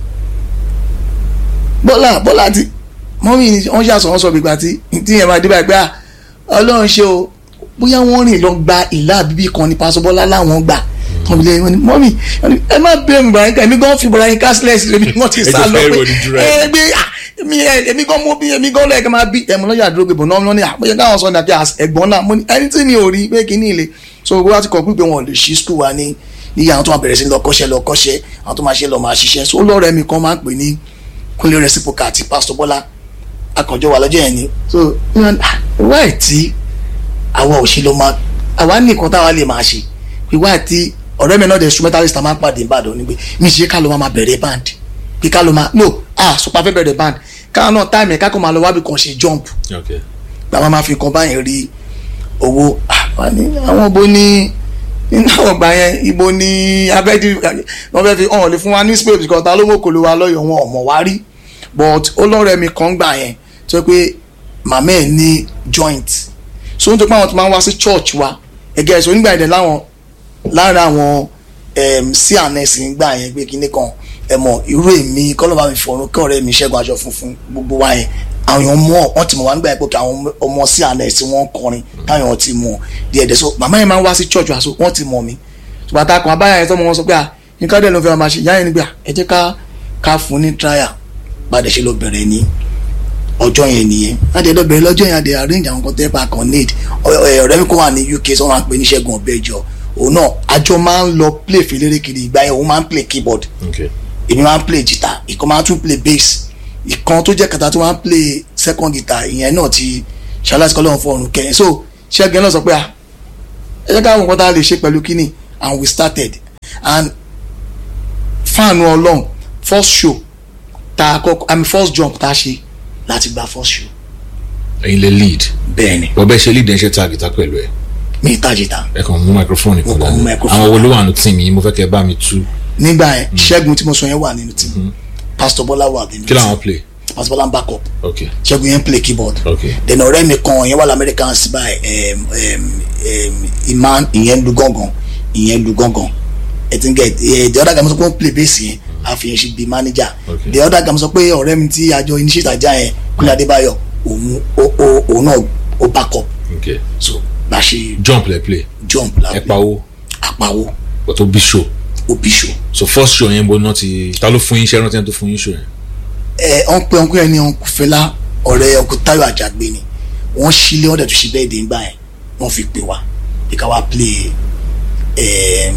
bọ́lá bọ́lá ti mọ́mí ni wọ́n ṣàṣọ wọn sọ gbígbà tí tí yẹn máa dé báyìí pé ah ọlọ́run ṣe o bóyá wọ́n rìn lọ gba ìlà àbíbí kan ní pásọ bọ́lá láwọn gbà tán fi lé wọn ni mọ́mí ẹ má bẹ̀rù Ibrahim ká èmi gan fi Ibrahim ká sílẹ̀ sílẹ̀ mi wọ́n ti Ẹ sá jọ lọ fẹ́ pé ìròyìn jùlọ ẹ̀. ẹ gbé ah, èmi ẹ- èmi gan mo bí èmi gan lọ́yẹ̀ ká máa bí ẹ̀mú lọ́yà dúró gbé bọ̀ náà ní àpéjẹ káwọn sọ ní àti ẹ̀gbọ́n náà mo ní ẹni tí mi ò rí pé kí ní ilé so gbogbo wa ti kọ̀ pípé wọn ò lè ṣí skul wa ní níyà àwọn tó máa bẹ̀rẹ̀ sí lọ kọ́ṣẹ́ lọ kọ́ṣẹ́ àwọn tó máa ṣe lọ máa ṣiṣẹ́ so lọ́rẹ́ mi kan máa ń pè ní kúnlé reciprocal àti pastor bọ́lá akànjọ wà lọ́jọ́ yẹn ni so wáì tí àwa ò ṣe lọ máa àwa ní nǹkan táwa lè máa ṣe pé wáì tí ọ̀rẹ́ mi náà the instrumentalist a máa ń pàdé ìbàdàn ni pé mi ṣe ká ló máa máa bẹ̀rẹ̀ band pé ká ló máa no ah super fẹ́ bẹ̀rẹ̀ band káwọn náà táìmì ká kó máa lọ wábì kan ṣe jump okay gbà máa ma fi kan báyìí rí owó ah, wà ní àwọn ibo ní nínú àwọn ọgbà yẹn ibo ní abẹ́dí wọ́n fẹ́ fi hàn lè fún wa ní space because ta ló mọ̀ kó ló wa lọ́yọ̀ wọn ọ̀mọ̀ wá rí but olóòrẹ́ mi kan gbà yẹn tó yẹ pé màmá ẹ̀ ní joint so nítorí pé àwọn tó máa ń wá sí church wa ẹ̀gẹ́ ẹ̀sọ́ nígbà yẹn láwọn lára àwọn cns gbà yẹn pé kíní kan ẹ mọ̀ irú èmi kọ́lọ́ba mi fọ̀run kí ọ̀rẹ́ mi ṣẹ́gun aṣọ funfun gbogbo wa yẹn àwọn èèyàn mọ̀ wọ́n ti mọ̀ wá nígbà yẹn pé kí àwọn ọmọ cns tí wọ́n ń kọrin táwọn ti mọ̀ díẹ̀ díẹ̀ so màmá yẹn máa ń wá sí church wa so wọ́n ti mọ̀ mi ṣùgbọ́n àtàkùn abáyà yẹn tọ́mọ wọn sọ pé à nǹkan dẹ̀ ló fẹ́ máa ṣe ìyá yẹn nígbà ẹ jẹ́ ká ká fún ní trial padà ṣe lọ bẹ̀rẹ̀ ní ọjọ́ yẹn nìyẹn láti ẹ̀dọ́ bẹ̀rẹ̀ lọ́jọ́ yẹn àdé arrange àwọn kan tẹ́pà kan need Ọ- ẹ, ọ̀rẹ́ mi kó wà ní UK sọ wọn pè ní Ṣẹ́gun Ọ̀bẹ́jọ òun náà àjọ máa ń lọ play fèlérè kiri ìgbà yẹn òun máa ń play keyboard okay èmi máa ń play guitar ìkan máa ń tún play bass ìkan tó jẹ́ kàtà tó máa ń play second guitar ìyẹn náà ti ṣaláṣí kọ́ lọ́wọ́ fọ́ọ̀rùn kẹyìn so Ṣẹ́gun náà sọ pé ah ẹ jẹ́ ká àwọn nǹkan tá a lè ṣe pẹ̀lú kínní and we started and fáànù ọlọ́run first show tá a kọ́kọ́ i mean first jump tá a ṣe láti gba first show ẹ̀yin lè lead bẹ́ẹ̀ ni bọ́ bẹ́ẹ̀ ṣe lead ẹ̀ ń ṣe tag ìta pẹ̀lú ẹ̀ mi ìtajìta ẹ kàn mú microphone Mo nìkan kàn mú dání microphone. àwọn wo ló wà nù tí mi mo fẹ́ kẹ́ ẹ bá mi tú nígbà yẹn ṣẹ́gun tí mo sọ yẹn wà nínú team pastor bọ́lá wà nínú kí làwọn team play pastor bọ́lá ń back up ok ṣẹ́gun yẹn play keyboard ok then ọ̀rẹ́ mi kan ìyẹn wà lamẹ́ríkà sí báyìí um, um, um, iman ìyẹn lu gángan ìyẹn lu gángan ẹ ti ń gẹ ẹ the other guy mo sọ pé ó ń play bass yẹn àfihàn ṣe bí manager Okay. the other guy mo sọ pé ọ̀rẹ́ mi tí àjọ initiate ajá yẹn kúnlẹ̀ adébáyọ̀ òun ó- ó- òun náà ó back up ok so bá a ṣe jump lẹ play jump ẹ la pawó àpawó but ó bí show òbí show so first show yẹn bó náà ti ta ló fún yín iṣẹ́ rántí ẹni tó fún yín show yẹn ẹ ọ̀n pé ọ̀nkú yẹn ní ọ̀nkú fẹlá ọ̀rẹ́ ọ̀nkú táyọ̀ àjàgbé ni wọ́n sílé ọ̀dẹ̀ tó ṣe bẹ́ẹ̀ dé ńgbà yẹn wọ́n fi pè wá bí ká wá play um,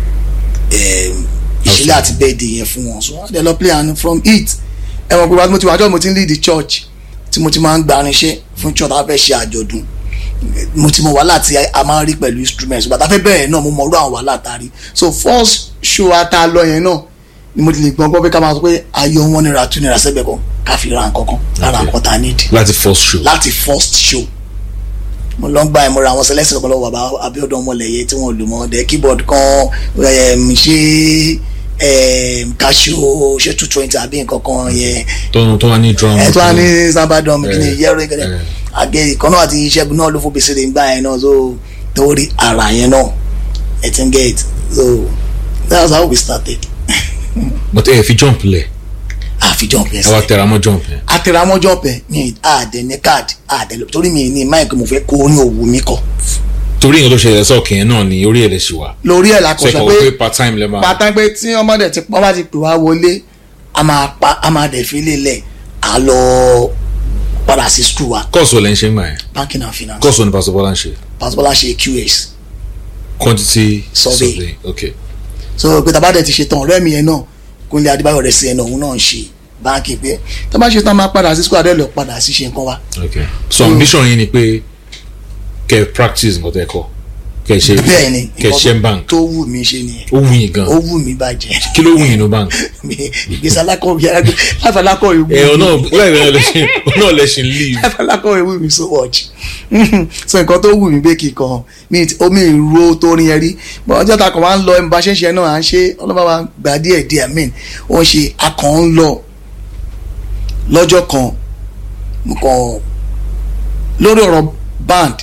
um, ìṣẹ̀lẹ̀ àti bẹ́ẹ̀ dé yẹn fún wọn so wọ́n dẹ̀ lọ play and from it ẹ mọ̀ pé wá tí mo ti wá jọ́ mo ti ń lead the church tí mo ti máa ń gba irinṣẹ́ fún church tá a fẹ́ ṣe àjọ̀dún mo ti mọ wàhálà tí a máa ń rí pẹ̀lú instruments bàtà fẹ́ bẹ̀rẹ̀ náà mo mọ orú àwọn wàhálà tá a rí so first show ata lọ yẹn náà ni mo ti lè gbọ́n gbọ́ pé ká máa sọ pé ayọ̀ wọn naira two naira sẹ́gbẹ̀ẹ́ kan ká fi ra nǹkan kan lára Okay. nǹkan tá a need láti first show láti first show mo lọ ń gba ìmọ̀ra àwọn sẹlẹ́sìn ọ̀pọ̀lọpọ̀ bàbá Abíọ́dún ọmọlẹ̀yẹ tí wọ́n lò mọ́ dẹ̀ keyboard kan um, ṣe um, casio ṣe two twenty àbí nǹkan kan yẹn tó tó wà ní drum ẹ tó wá ní sábàdàn kí ni Eh, yẹ́rọ ìkẹlẹ̀ eh. àgẹ ìkànnà àti ìṣẹ́gun náà ló fò bèsè lè gbà yẹn náà so torí ara yẹn náà ẹ ti ń get so that's how we started but ẹ fi jump lẹ àfi jump yẹn ẹ wá sílẹ̀ tẹra mọ́ jump yẹn àtẹ̀rámọ́jọ́ pẹ̀ mi àdẹ ní káàdì àdẹ lọ torí mi ní máìkì mo fẹ́ kó orin òwú mi kọ torí nǹkan tó ṣẹlẹ̀ sọ́ọ̀kì yẹn náà ni orí ẹ̀ lè ṣì wà lórí ẹ̀ ṣe lakọ̀ṣọ́ kọ̀ pé pé part time lẹ́ máa pátá pé tí ọmọdé ti pọ́n bá ti pè wá wọlé a máa pa a máa dẹ̀ fi lélẹ̀ a lọ padà sí school wa course wo lẹ́ ń ṣe ń gbà yẹn banking and finance course wo ni pastor Bọ́lá ń ṣe pastor ṣe QS quantity Survey. survey ok so pé tàbá dẹ̀ ti ṣe tán ọ̀rẹ́ mi yẹn náà Kúnlé Adébáyọ̀ rẹ̀ sí ẹ̀ náà òun náà ń ṣe báńkì pé tàbá ṣe tán máa padà sí school adé lọ padà sí ṣe nǹkan wa ok so ambition yín ni pé kẹ́ practice nǹkan tẹ́ kọ́ kẹ́ ṣe bẹ́ẹ̀ ni kẹ́ nǹkan ṣe ń bank tó wù mí ṣe nìyẹn ó wù yín gan ó wù mí bàjẹ́ kí ló wù yín ní bank ìgbésẹ̀ alákọ̀wé láti alákọ̀wé wù ẹ mí ọ̀nà láìpẹ́ lẹ́sìn ọ̀nà lẹ́sìn leave láti alákọ̀wé wù mí so much so nǹkan tó wù mí pé kì í kan mi ti- omi ìró tó rin yẹn rí bọ́n ọjọ́ ta kàn wá ń lọ ẹ̀mí bá ṣe ń ṣe náà à ń ṣe ọlọ́ba wa gbà díẹ̀ díẹ̀ mean ó ń ṣe akàn ń lọ lọ́jọ́ kan mo kàn lórí ọ̀rọ̀ band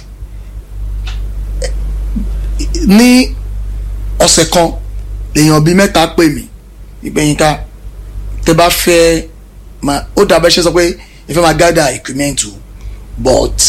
ní ọ̀sẹ̀ kan lèèyàn bíi mẹ́ta pè mí ìgbẹ̀yìnká tẹ bá fẹ́ máa ó dàbẹ́ ṣe sọ pé ẹ fẹ́ máa gather equipment o but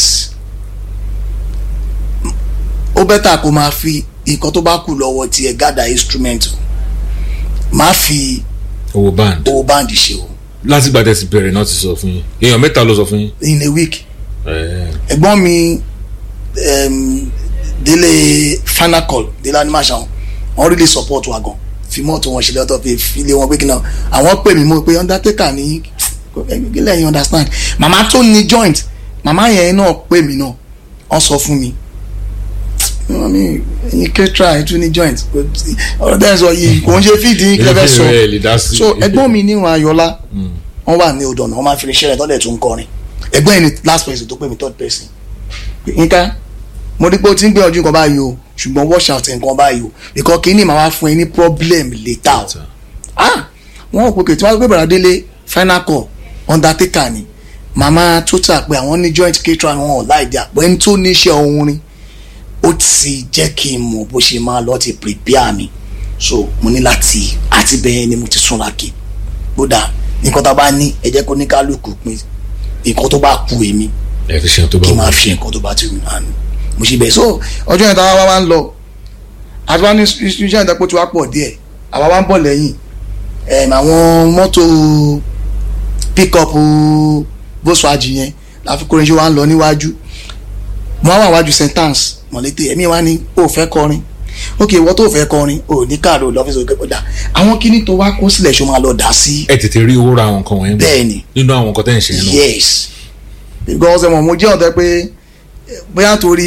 ó bẹ́tà kó máa fi nǹkan tó bá kù lọ́wọ́ tiẹ̀ gather instrument o máa fi owó band owó báǹdì ṣe o láti gbà tẹ̀sí bẹ̀rẹ̀ náà ti sọ fún yín èèyàn mẹ́ta ló sọ fún yín in a week ẹ̀ ẹ̀gbọ́n mi um, délé final call délé animation wọ́n really support wa gan fi mọ́tò wọn ṣe lọ́tọ̀ fi filé wọn pé kí náà àwọn pè mí mo pé undertaker ní kílẹ̀ yín understand màmá tó ní joint màmá yẹn náà pè mí náà wọ́n sọ fún mi wọ́n ní ẹ̀yin ketra ẹ̀ tún ní joint ọ̀rọ̀ tẹ́ ẹ̀ sọ yìí kò ń ṣe fídì yín kílẹ̀ fẹ́ sọ ẹ̀ lè dá sí so ẹ̀gbọ́n mi níwọn ayọ̀lá wọ́n wà ní odò ọ̀nà wọ́n máa fi iṣẹ́ rẹ̀ tọ́lẹ̀ tó ń kọrin ẹ̀gbọ́n yìí ni last person tó pè mí third person pé nǹkan mo rí pé o ti ń gbìyànjú nǹkan báyìí o ṣùgbọ́n wash out nǹkan báyìí o because kínní màá wá fún ẹ ní problem later o ah wọn ò pè kè tí wọn gbé bàrà délé final call undertaker ni màmá total pé àwọn ní joint caterer wọn ò láì dí àpò ẹni tó ní iṣẹ́ orin ó ti jẹ́ kí n mọ̀ bó ṣe máa lọ ti prepare mi so mo ní láti àti bẹ́ẹ̀ ni mo ti súnra kí kódà nǹkan tá a bá ní ẹ jẹ́ kó ní kálukú pín nǹkan tó bá kú èmi ẹ̀ fi ṣe tó bá kí n wù máa fi nǹkan tó bá ti wù náà ni mo ṣe bẹ́ẹ̀ so ọjọ́ yẹn táwa wá ń lọ àti wá ní iṣẹ́ ìdẹ́pọ̀ tí wàá pọ̀ díẹ̀ àwa wá ń bọ̀ lẹ́yìn ẹ̀m, àwọn mọ́tò pick-up Volkswagen yẹn láfi kórin ṣe wá ń lọ níwájú mo wá wà wájú sentence mọ̀lété ẹ̀mí wa ní o fẹ́ kọrin ok ìwọ tó fẹ́ kọrin o ní káàdó lọ́fíìsì òkè kọjá àwọn kíní tó wá kó sílẹ̀ ṣó máa lọ dà sí ẹ tètè rí owó ra àwọn nǹkan wọ̀nyẹn bẹ́ẹ̀ ni nínú àwọn nǹkan tẹ́ ń ṣe náà yes because ẹ̀wọ̀n mo jẹ́ ọ̀tẹ́ pé bóyá torí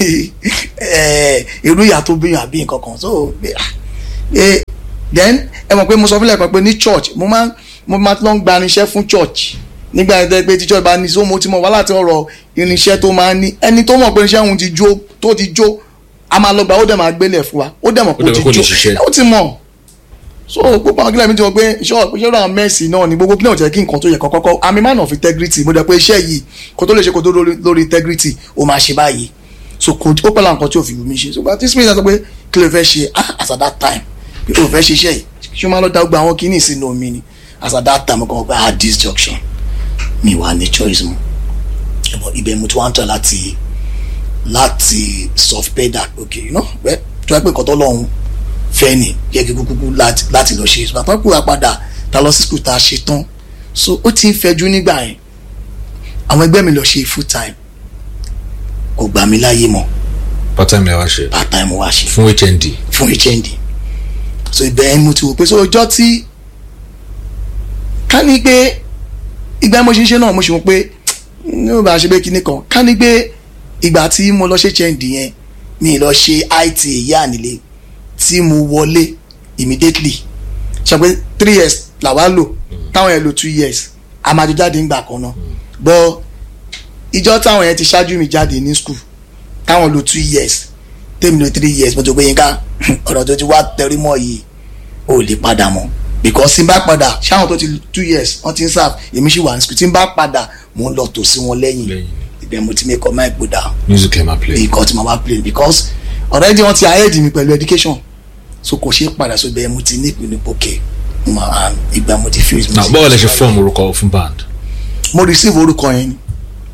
eh, irú ìyá tó bíyàn àbí nǹkan kan so eh, then ẹ mọ̀ pé mo sọ fúnlẹ̀ kan pé ní church mo máa mo máa lọ ń gba irinṣẹ́ fún church nígbà yẹn tẹ́ pé tí church bá ní so mo ti mọ̀ wá láti ọ̀rọ̀ irinṣẹ́ tó máa ń ní ẹni tó mọ̀ pé irinṣẹ́ òun ti jó tó ti jó a máa lọ gbà ó dẹ̀ máa gbélé fún wa ó dẹ̀ mọ̀ pé Ó ó dẹ̀ ti mọ̀ kó lè jó ṣiṣẹ́. ó ti mọ̀ so gbogbo àwọn kílẹ̀ mi ti mọ̀ pé iṣẹ́ iṣẹ́ ràn mẹ́sì náà ni gbogbo kílẹ̀ ò jẹ́ kí nǹkan tó yẹ kọ́kọ́ I'm a man of integrity mo dẹ̀ pé iṣẹ́ yìí kó tó lè ṣe kó tó lórí lórí integrity ó máa ṣe báyìí so kò ó pẹ̀lú àwọn nǹkan tí ò fi wù mí ṣe so gba tí smith sọ pé kí ló fẹ́ ṣe ah as at that time pé o fẹ́ ṣe iṣẹ́ yìí ṣé o máa lọ dá gbogbo àwọn kíní sínú omi ni as at that time mo kàn wọ́n pé ah this junction mi wà ní choice mu But ibẹ̀ mo ti wá ń tọ̀ láti láti soft pedal okay you know well tí wọ́n pè kọ́ tó lọ́hùn fẹ́ ni yẹ kí kúkú láti láti lọ ṣe bàtà kúrò padà ta lọ sí school ta ṣe tán so ó ti ń fẹjú nígbà yẹn àwọn ẹgbẹ́ mi lọ ṣe full time kò gbà mí láyé mọ́ part time lè wá ṣe part time wá ṣe fún hnd fún hnd so ibẹ̀ yẹn mo ti wò pé so ọjọ́ tí ká ní pé ìgbà mo ṣe ń ṣe náà mo ṣe wò pé ní o bá ṣe pé kinní kan ká ní pé ìgbà tí mo lọ ṣe hnd yẹn mi lọ ṣe it ìyá nílé tí mo wọlé immediately ṣe pé three years làwa lò táwọn yẹn lò two years a máa jọ jáde ńgbà kan náà but ìjọ táwọn yẹn ti ṣáájú mi jáde ní school táwọn lò two years tèmi lò three years mo ti gbé yín ká ọ̀rọ̀ tó ti wá tẹrí mọ́ yìí ò lè padà mọ́ because tí n bá padà ṣáwọn tó ti two years wọ́n ti ń serve èmi sì wà ní school tí n bá padà mo ń lọ tò sí wọn lẹ́yìn Lẹ́yìn. ibẹ̀ mo ti make up my put down music ẹ máa play nǹkan tí mo bá play because already wọ́n ti ahead mi pẹ̀lú education so kò ṣeé padà so ibẹ̀ mo ti ní ìpinnu pòkè ìgbà mo ti fuse now báwo lẹ ṣe form orúkọ fún band mo receive orúkọ yẹn ni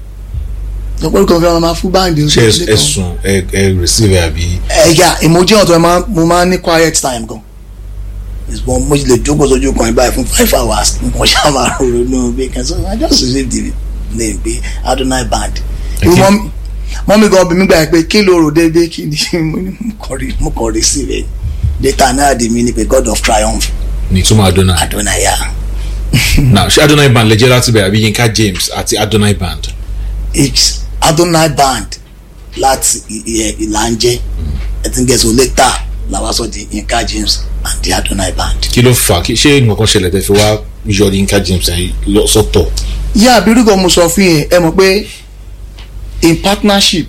lọ́pọ̀ orúkọ fi wọn máa fún báńdì ṣe ẹ sùn ẹ ẹ receive ẹ àbí ẹ̀yà ìmọ̀jẹ́ ọ̀tọ̀ ẹ̀ máa mo máa ń ní quiet time gan ìgbọ́n mo lè jókòó sójú kan báyìí fún five hours mo ṣáà máa ronú bí kan so I just receive the name pé Adonai band Okay. mọ́mí gan bí mi gbà pé kí ló rò déédéé kí ni mo ní mo kàn rí- mo kàn receive ẹ̀ later náà di mi ni pé God of triumph ní ìtumọ̀ adonai Adonai yà now ṣé adonai band lè jẹ́ láti bẹ̀rẹ̀ àbí yinka james àti adonai band it's Adonai band láti ìlànjẹ ẹ ti ń gẹ̀ẹ́sì later làwọn sọ di Yinka James and the Adonai band. kí ló fà á kí ṣé nǹkan ṣẹlẹ̀ tẹ́ fi wá yọ yinka james ẹ̀ lọ sọ́tọ̀ yá abirúgọ mo sọ fún yẹn ẹ mọ̀ pé in partnership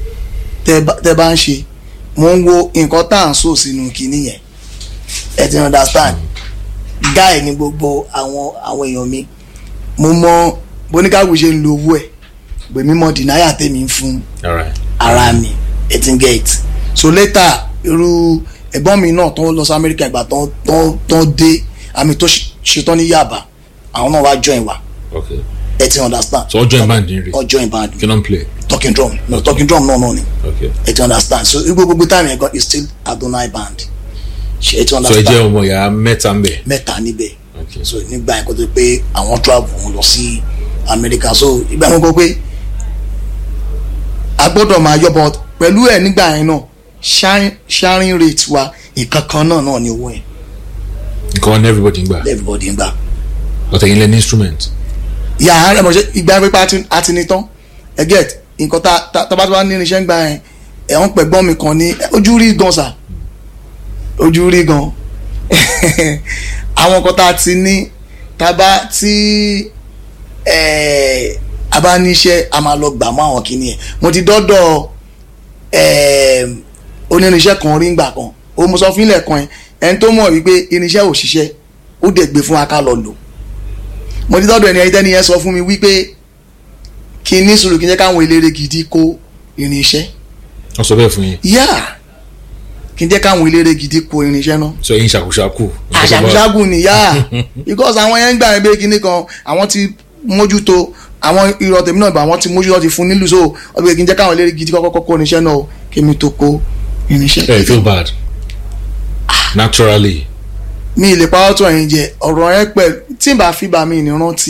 tẹ bá- tẹ bá ń ṣe mo ń wo nǹkan tá à ń sò sínú kinní yẹn ẹ ti understand guy ni gbogbo àwọn àwọn èèyàn mi mo mọ boníkàwé ṣe ń lo owó ẹ pé mímọ dìnnáyà tèmi ń fún alright ara mi ẹ ti ń get so later irú ẹ̀gbọ́n mi náà tó lọ sí Amẹ́ríkà ìgbà tó tó tó dé àmì tó ṣe- ṣetán ní Yaba àwọn náà wá join wa okay ẹ ti understand so ọjọ́ ìband ní rí ọ join band kí ló ń play talking drum no talking drum náà náà ni okay ẹ ti understand so gbogbo gbogbo time yẹn gan is still Adonai band ṣe ẹ ti so ẹ understand jẹ́ ọmọ ìyá mẹ́ta ń bẹ̀ mẹ́ta níbẹ̀ okay so nígbà yẹn kó tó pé àwọn travel wọn lọ sí Amẹ́ríkà so ìgbà yẹn kó pé a gbọ́dọ̀ máa yọ but pẹ̀lú ẹ̀ nígbà yẹn náà sharing- sharing rate wa ìkan kan náà náà ni owó yẹn nǹkan wọn ní everybody ń gbà everybody ń gbà ọ̀tẹ̀ yín lẹ́ ní instrument ìyá àárẹ̀ mọ̀ ṣe ìgbà pípa àti ní tán ẹ get nǹkan tá tá tá bá tó bá ní irinṣẹ́ ń gbà yẹn ẹ̀wọ̀n pẹ̀gbọ́n mi kan ní ojú rí gan sà ojú rí gan àwọn nǹkan tá a ti ní tá a bá tí ẹ̀, a bá níṣẹ́ a máa lọ gbà mọ́ àwọn kìíní yẹn mo ti dọ́dọ̀ ẹ̀, onírinṣẹ́ kan rí ngbà kan ó mo sọ fún ilẹ̀ kan yẹn ẹni tó mọ̀ wípé irinṣẹ́ ò ṣiṣẹ́ ó dẹ̀ gbé fún wa ká lọ lò mo ti dọ́dọ̀ ẹni ẹni tẹ́ni yẹn sọ fún mi wípé kí n ní sùúrù kí n jẹ́ káwọn eléré gidi kó irinṣẹ́ wọ́n sọ bẹ́ẹ̀ fún yín yá kí n jẹ́ káwọn eléré gidi kó irinṣẹ́ náà so ẹ̀yin ṣàkóṣàkù àṣàkúṣàkù ni yá because àwọn yẹn ń gbà yẹn pé kinní kan àwọn ti mójútó àwọn irọ́ tèmi náà ìgbà àwọn ti mójútó ti fún nílùú so ọdún pé kí n jẹ́ káwọn eléré gidi kọ́kọ́ kó irinṣẹ́ náà o, kí mi tó kó irinṣẹ́. ẹ feel bad naturally mi ì lè pa ọ́tọ̀ yẹn jẹ ọ̀rọ̀ yẹn pẹ̀lú tí n bá fi bá mi ní rántí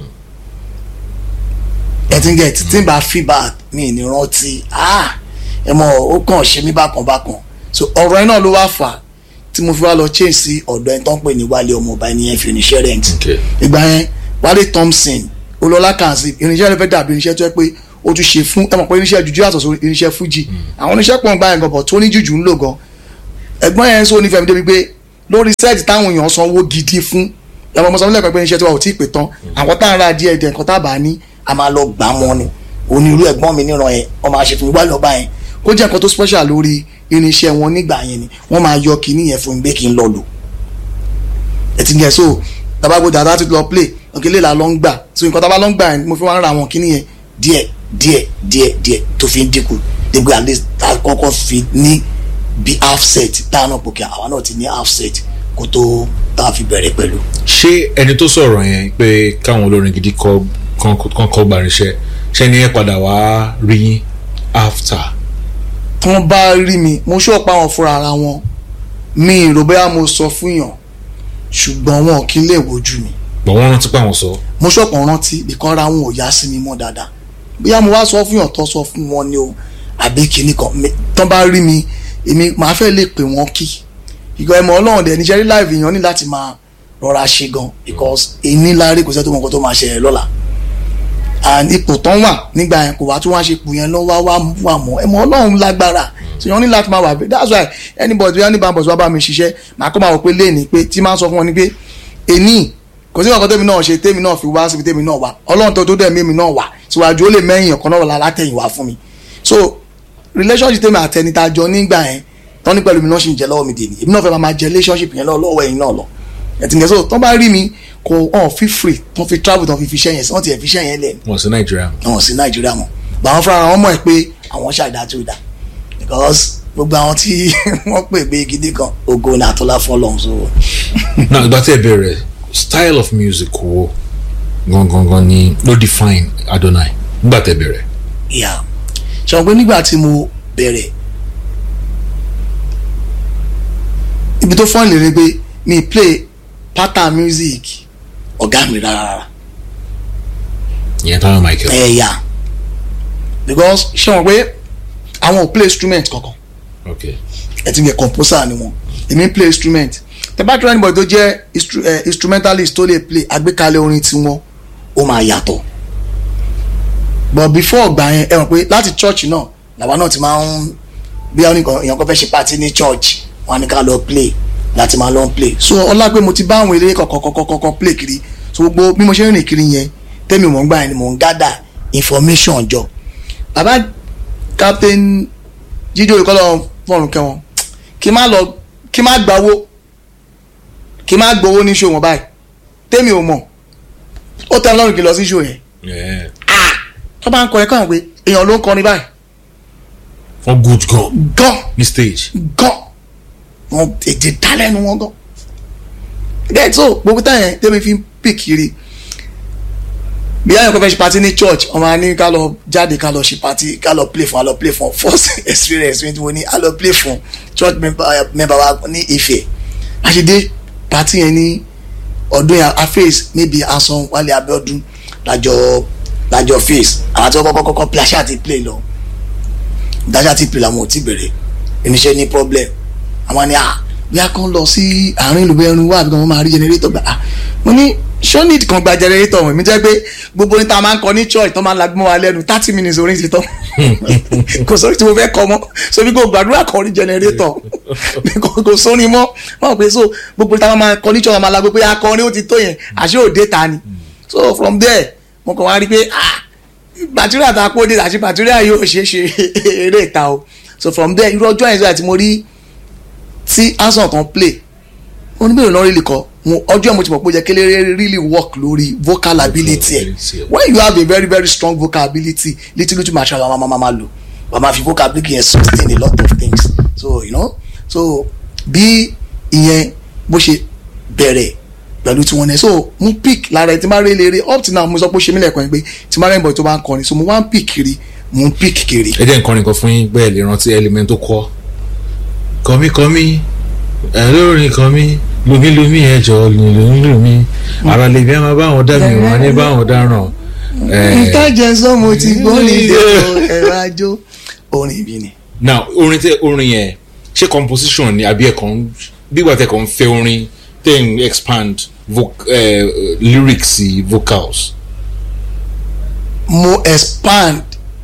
ẹ ti ń gẹ̀ tí n bá fi bá mi ní rántí ah ẹ mọ̀ ó kàn ṣe mí bákan bákan so ọ̀rọ̀ yẹn náà ló wá fà á tí mo fi wá lọ change sí ọ̀dọ̀ ẹni tó ń pè ní wálé ọmọ ọba ẹni yẹn fi oníṣẹ́ rent okay ìgbà yẹn wálé thompson olólá kanzi irinṣẹ́ rẹ fẹ́ dàbí irinṣẹ́ tó yẹ pé ó tún ṣe fún ẹ mọ̀ pé irinṣẹ́ jùjú yàtọ̀ sí irinṣẹ́ fújì àwọn oníṣẹ́ pọ̀ ń gbá yẹn gan bọ̀ tó ní jùjú ń lò gan ẹ̀gbọ́n yẹn sọ nífẹ̀ẹ́ mi débi pé lórí sẹ́ẹ̀tì táwọn èèyàn sanwó gidi fún ẹ̀mọ̀ mọ̀ sọ́mọ́lẹ̀ pé irinṣẹ́ tí wà ò tí ì pè tán àwọn tá à ń ra díẹ̀ díẹ̀ nǹkan tá a bá ní a máa lọ gbà mọ́ ni onírú ẹ̀gbọ́n mi níran yẹn wọ́n máa ṣe fún mi wá lọ́ba yẹn kó jẹ́ nǹkan tó special lórí irinṣẹ́ wọn nígbà yẹn ni wọ́n máa yọ kinní yẹn fún mi pé kí n lọ lò ẹ ti gẹ̀ so tabago dada ti lọ play òkèlè la lọ ń gbà so nǹkan tá a bá lọ ń gbà yẹn mo fi wá ń ra àwọn kinní yẹn díẹ̀ díẹ̀ díẹ̀ díẹ̀ tó fi ń dínkù dégbé at least tá a kọ́kọ́ fi ní bí half set tá a náà pòkè àwa náà ti ní half set kó tó tá a fi bẹ̀rẹ̀ pẹ̀lú. ṣé ẹni tó sọ̀rọ̀ yẹn pé káwọn olórin gidi kọ́ kán kọ́ gbàrinṣẹ́ ṣé ni ẹ padà wá rí yín after. tí wọ́n bá rí mi mo ṣọ́ pa wọn fúnra ara wọn mi ìrò bóyá mo sọ fún yàn ṣùgbọ́n wọn kì í lè wojú mi bọ̀ wọ́n rántí pé àwọn sọ. mo ṣọ̀pọ̀ rántí bìkan ra wọn ò yá sí mi mọ́ dáadáa bóyá mo wá sọ fún yàn tó sọ fún wọn ni o àbí kinní kan mi- tán bá rí mi èmi màá fẹ́ lè pè wọ́n kí ìgbà ẹ̀mọ́ ọlọ́run dẹ̀ níṣẹ́ rí láìpẹ́ èèyàn ní láti máa rọra ṣe gan because èyí láre kò sẹ́ tó mọ nǹkan tó máa ṣẹlẹ̀ lọ́la and ipò tán wà nígbà yẹn kò wá tó wá ṣe ipò yẹn lọ wá wá wà mọ́ ẹ̀mọ́ ọlọ́run lágbára so yẹn ní láti máa wà bẹ́ẹ̀ that's why anybody bí anybody bọ̀ wá bá mi ṣiṣẹ́ màá kọ́ máa wọ pé léèní pé tí máa ń sọ fún wọn ni pé èní kò sí nǹkan tẹ́mi náà ṣe tẹ́mi náà fi wá síbi tẹ́mi náà wà ọlọ́run tó tó dẹ̀ mí mi náà wà síwájú ó lè mẹ́yìn ọ̀kan náà wà látẹ̀yìn wá fún mi so relationship tẹ́mi àtẹni tá a jọ nígbà yẹn tán ní pẹ̀lú mi náà ṣì ń jẹ lọ́wọ́ mi dèní èmi náà fẹ́ máa máa jẹ relationship yẹn lọ́wọ́ lọ́wọ́ ẹ̀yin náà lọ ẹ̀tìǹkẹ́ so tán bá rí mi kò hàn fi free tán fi travel tán fi fi iṣẹ́ yẹn sí wọ́n ti ẹ̀ fi iṣẹ́ yẹn lẹ̀ wọ́n sí nàìjíríà. àwọn sí nàìjíríà mọ̀ bá wọn fúnra wọn mọ̀ ẹ́ pé àwọn ṣàdá tó dà because gbogbo àwọn tí wọ́n pè gbé gidi kan ògo ní àtọ́lá fún ọlọ́run so náà ìgbà tí ẹ bẹ̀rẹ̀ style of music wo gangan ni ló define Adonai nígbà tí ẹ bẹ̀rẹ̀. ìyá ṣe wọn pé nígbà tí mo bẹ̀rẹ̀ ibi tó fọ́n lè rí pé mi play pattern music ọ̀gá mi rárá rárá ìyẹn táwọn Michael. ẹ̀yà because ṣe wọn pé àwọn ò play instrument kankan ok ẹ ti ń yẹ composer ni wọn èmi ń play instrument tẹ bá try anybody tó jẹ́ instru eh, instrumentalist tó lè play àgbékalẹ̀ orin tiwọn ó máa yàtọ̀ but before ọgbà yẹn ẹ mọ̀ pé láti church náà làwa náà ti máa ń bí àwọn nìkan èèyàn kan fẹ́ ṣe party ní church wọn á ní ká lọ play láti máa lọ play so ọlá pé mo ti bá àwọn eléré kọ̀kọ̀kọ̀kọ̀ play kiri so gbogbo bí mo ṣe ń rìn kiri yẹn tẹ́mi mò ń gbà yẹn ni mò ń gather information jọ bàbá captain jíjó ìkọlọ fọrùn kẹwọn kí má lọ kí má gbawó kí má gbowó ní ṣòwò báyìí tèmi ò mọ̀ ó tẹ́ lọ́rùn kí lọ sí ṣòwò yẹn Yeah. tó bá ń kọrin káwọn pé èèyàn ló ń kọrin báyìí wọ́n good gan gan ní stage. gan wọn èdè dálẹ́nu wọn gan gẹ́gẹ́ so gbogbo táyẹn tèmi fi ń pè kiri bí ayọ̀ kọ́ fẹ́ ṣe party ní church ọmọ ní ká lọ jáde ká lọ ṣe party ká lọ play fún ká lọ play fún first experience mi tí mo ní ká lọ play fún church member member wa ní Ifẹ̀ àṣedé party yẹn ní ọdún yẹn aface níbi asan Wálé Abíọ́dún lájọ lájọ face àwọn tí wọ́n kọ́kọ́ kọ́kọ́ play aṣáà ti play lọ dáṣà ti play làwọn ò tí bẹ̀rẹ̀ oníṣẹ́ ní problem àwọn ni ah bí a kàn lọ sí àárín ìlú bẹ́ẹ̀ rún wá àbí kan wọ́n máa rí generator gbà ah mo ní ṣọ́nìd kan gba generator wọ̀nyí mi jẹ́ pé gbogbo orin tá a máa ń kọ ní church tó máa ń lagbọ́n wa lẹ́nu thirty minutes orin ti tán kò sórí tí mo fẹ́ kọ mọ́ so bí kò gbàdúrà kan rí generator kò kò sórin mọ́ wọ́n pè so gbogbo orin tá a máa kọ ní church máa lagbọ́n pé akọrin ó ti tó yẹn àṣé òde ta ni so from there mo kàn wá rí pé ah bàtúrà tá a kó dé àti bàtúrà yóò ṣe é ṣe eré ìta o so from there irú ọjọ́ yẹn sọ àti mo rí tí ansan kan play oníbẹ̀rẹ̀ lọ́ọ́ rí kọ́ mo ọjọ́ mo ti mọ̀ pé ó jẹ́ kélé really work lórí vocal ability ẹ̀ ability ẹ̀. when you have a very very strong vocal ability little little material wa máa máa lò wà máa fi vocal ability yẹn sustain a lot of things so you know so bí ìyẹn bó ṣe bẹ̀rẹ̀ pẹ̀lú tiwọn náà so mo pick lára ẹ̀ tí máa rí eléré up till now mo sọ pé ó ṣe mí lẹ́ẹ̀kan yẹn pé tí máa rẹ́ ìbọn tó bá ń kọrin so mo wá ń pick kiri mo ń pick kiri. ẹ jẹ́ nǹkan nìkan fún yín bẹ́ẹ̀ lè rántí element tó kọ́ kọ́míkọ́mí ẹ lórin kọ́mí lumílumí ẹ jọ lumílumí ara lè bí ẹ máa bá wọn dá mi wọn ní bá wọn dáràn. ẹ, ìtajà sọmọ ti gbọ́ ní ìdẹ́kọ̀ ẹ̀rọ ajó orin ibi ni. now orin tẹ orin yẹn ṣé composition ni àbí ẹ̀kan bígbà tẹ kàn ń fẹ́ orin tẹ̀ ń expand voc eh, lyrics sí vocals. mo expand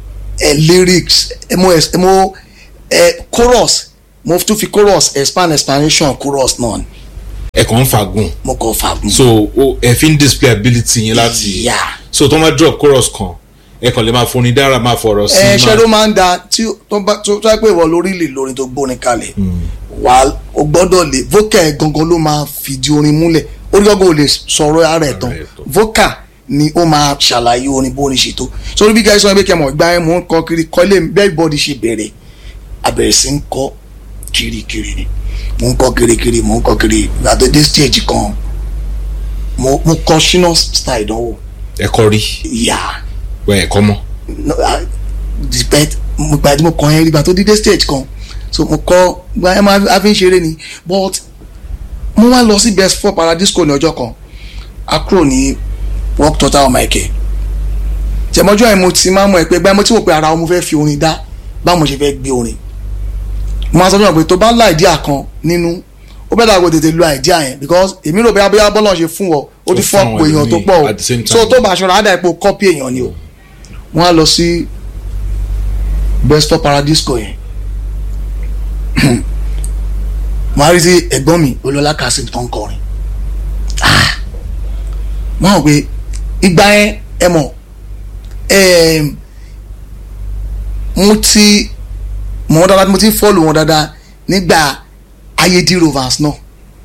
ẹ lyrics ẹ mo ẹ mo ẹ chorus mo tún fi chorus expand explanation chorus náà ni ẹ kàn ń fagùn mo kàn fagùn. so o- ẹ fi ń display ability yín láti Yeah. so tó máa drop chorus kan ẹ kàn lè máa forin dára máa fọ̀rọ̀ sí ẹ ṣe ló máa máa ń da tí tó bá tó tó pé ìwọ lórí lè lórin tó gbórin kalẹ̀ wà á o gbọ́dọ̀ lè vocal gangan ló máa fìdí orin múlẹ̀ orí gangan ò lè sọ̀rọ̀ ara ẹ̀ tán Ara ẹ̀ tán. vocal ni ó máa ṣàlàyé orin bórin ṣe tó sórí bí gáísọ́ ẹgbẹ́ kẹmọ̀ ìgbà yẹn mò ń kọ kiri kọ́lé bẹ́ẹ̀ bọ́dì ṣe bẹ̀rẹ̀ abẹ̀rẹ̀ sí ń kọ́ kirikiri ni mò ń kọ́ kirikiri mò ń kọ́ kiri ìgbà tó dé stage kan mo mo kọ́ ṣínà style ìdánwò ẹ kọ rí ìyá wẹ ẹ kọ mọ no I despite mo gba tí mo kàn yẹn rí gba tó dídé stage kan so mo kọ gba ẹ máa a fi ń ṣeré ni but mo wá lọ sí best four paradisco ní ọjọ́ kan a kúrò ní work total michael tẹmọjọ yẹn mo ti máa mọ ẹ pé gbá mo ti wò pé ara mo fẹ́ fi orin dá báwo mo ṣe fẹ́ gbé orin mo máa sọ fún mi pé tó bá lá ìdíà kan nínú ó bẹ́ẹ̀ dàgbò tètè lo àìdíà yẹn because èmi rò bóyá bóyá bọ́lá ṣe fún ọ ó ti Ó fún fọ́ ọ̀pọ̀ àwọn èèyàn tó ẹlòmíì pọ̀ at the same o so time. tó bá aṣọ rà á dà ipò kọ́pì èèyàn ni o wọ́n á lọ sí best of paradisco yẹn wọ́n á rí sí ẹ̀gbọ́n mi olólá kasim tó ń kọrin Ah! wọ́n hàn pé ìgbà yẹn ẹ mọ̀ ẹm, mo ti mọ̀ wọ́n dáadáa mo ti ń fọ́ọ̀lù wọn dáadáa nígbà ayédè rovers náà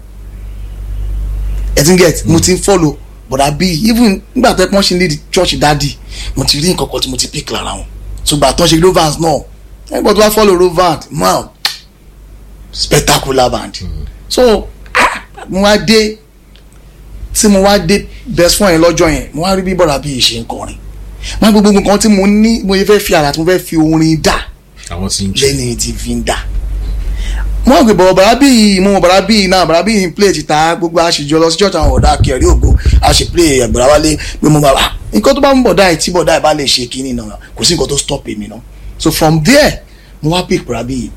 ẹ ti ń get mo ti ń fọ́ọ̀lù bọ̀dà bíi even nígbà tó ẹ pọ́n ṣe ní di church dadi mo ti rí nǹkan kan tí mo ti pick lára wọn ṣùgbọ́n àtọ́ ṣe rovers náà ẹgbẹ́ tó bá fọ́ọ̀lù rovers man spectacular band so ah, mo wá dé tí mo wá dé best friend yẹn lọ́jọ́ yẹn mo wá rí bí bọ̀dà bíi ṣe ń kọrin wọ́n á gbogbo nǹkan tí mo ní mo yẹ fẹ́ fi àrà tí mo fẹ́ fi orin dà àwọn tí ń jẹ lẹ́ni tí fi ń dà wọ́n gbé bọ̀ bàrà bíi mo mọ̀ bàrà bíi náà bàrà bíi play ti ta gbogbo àṣejọ lọ sí church àwọn ọ̀dà kẹrí ògo àṣe play ẹ̀gbọ̀rà wálé pé mo bàbá nǹkan tó bá ń bọ̀dá ẹ̀ tí bọ̀dá ẹ̀ bá lè ṣe kínní náà kò sí nǹkan tó stop èmi náà so from there mo wá pick bàrà bíi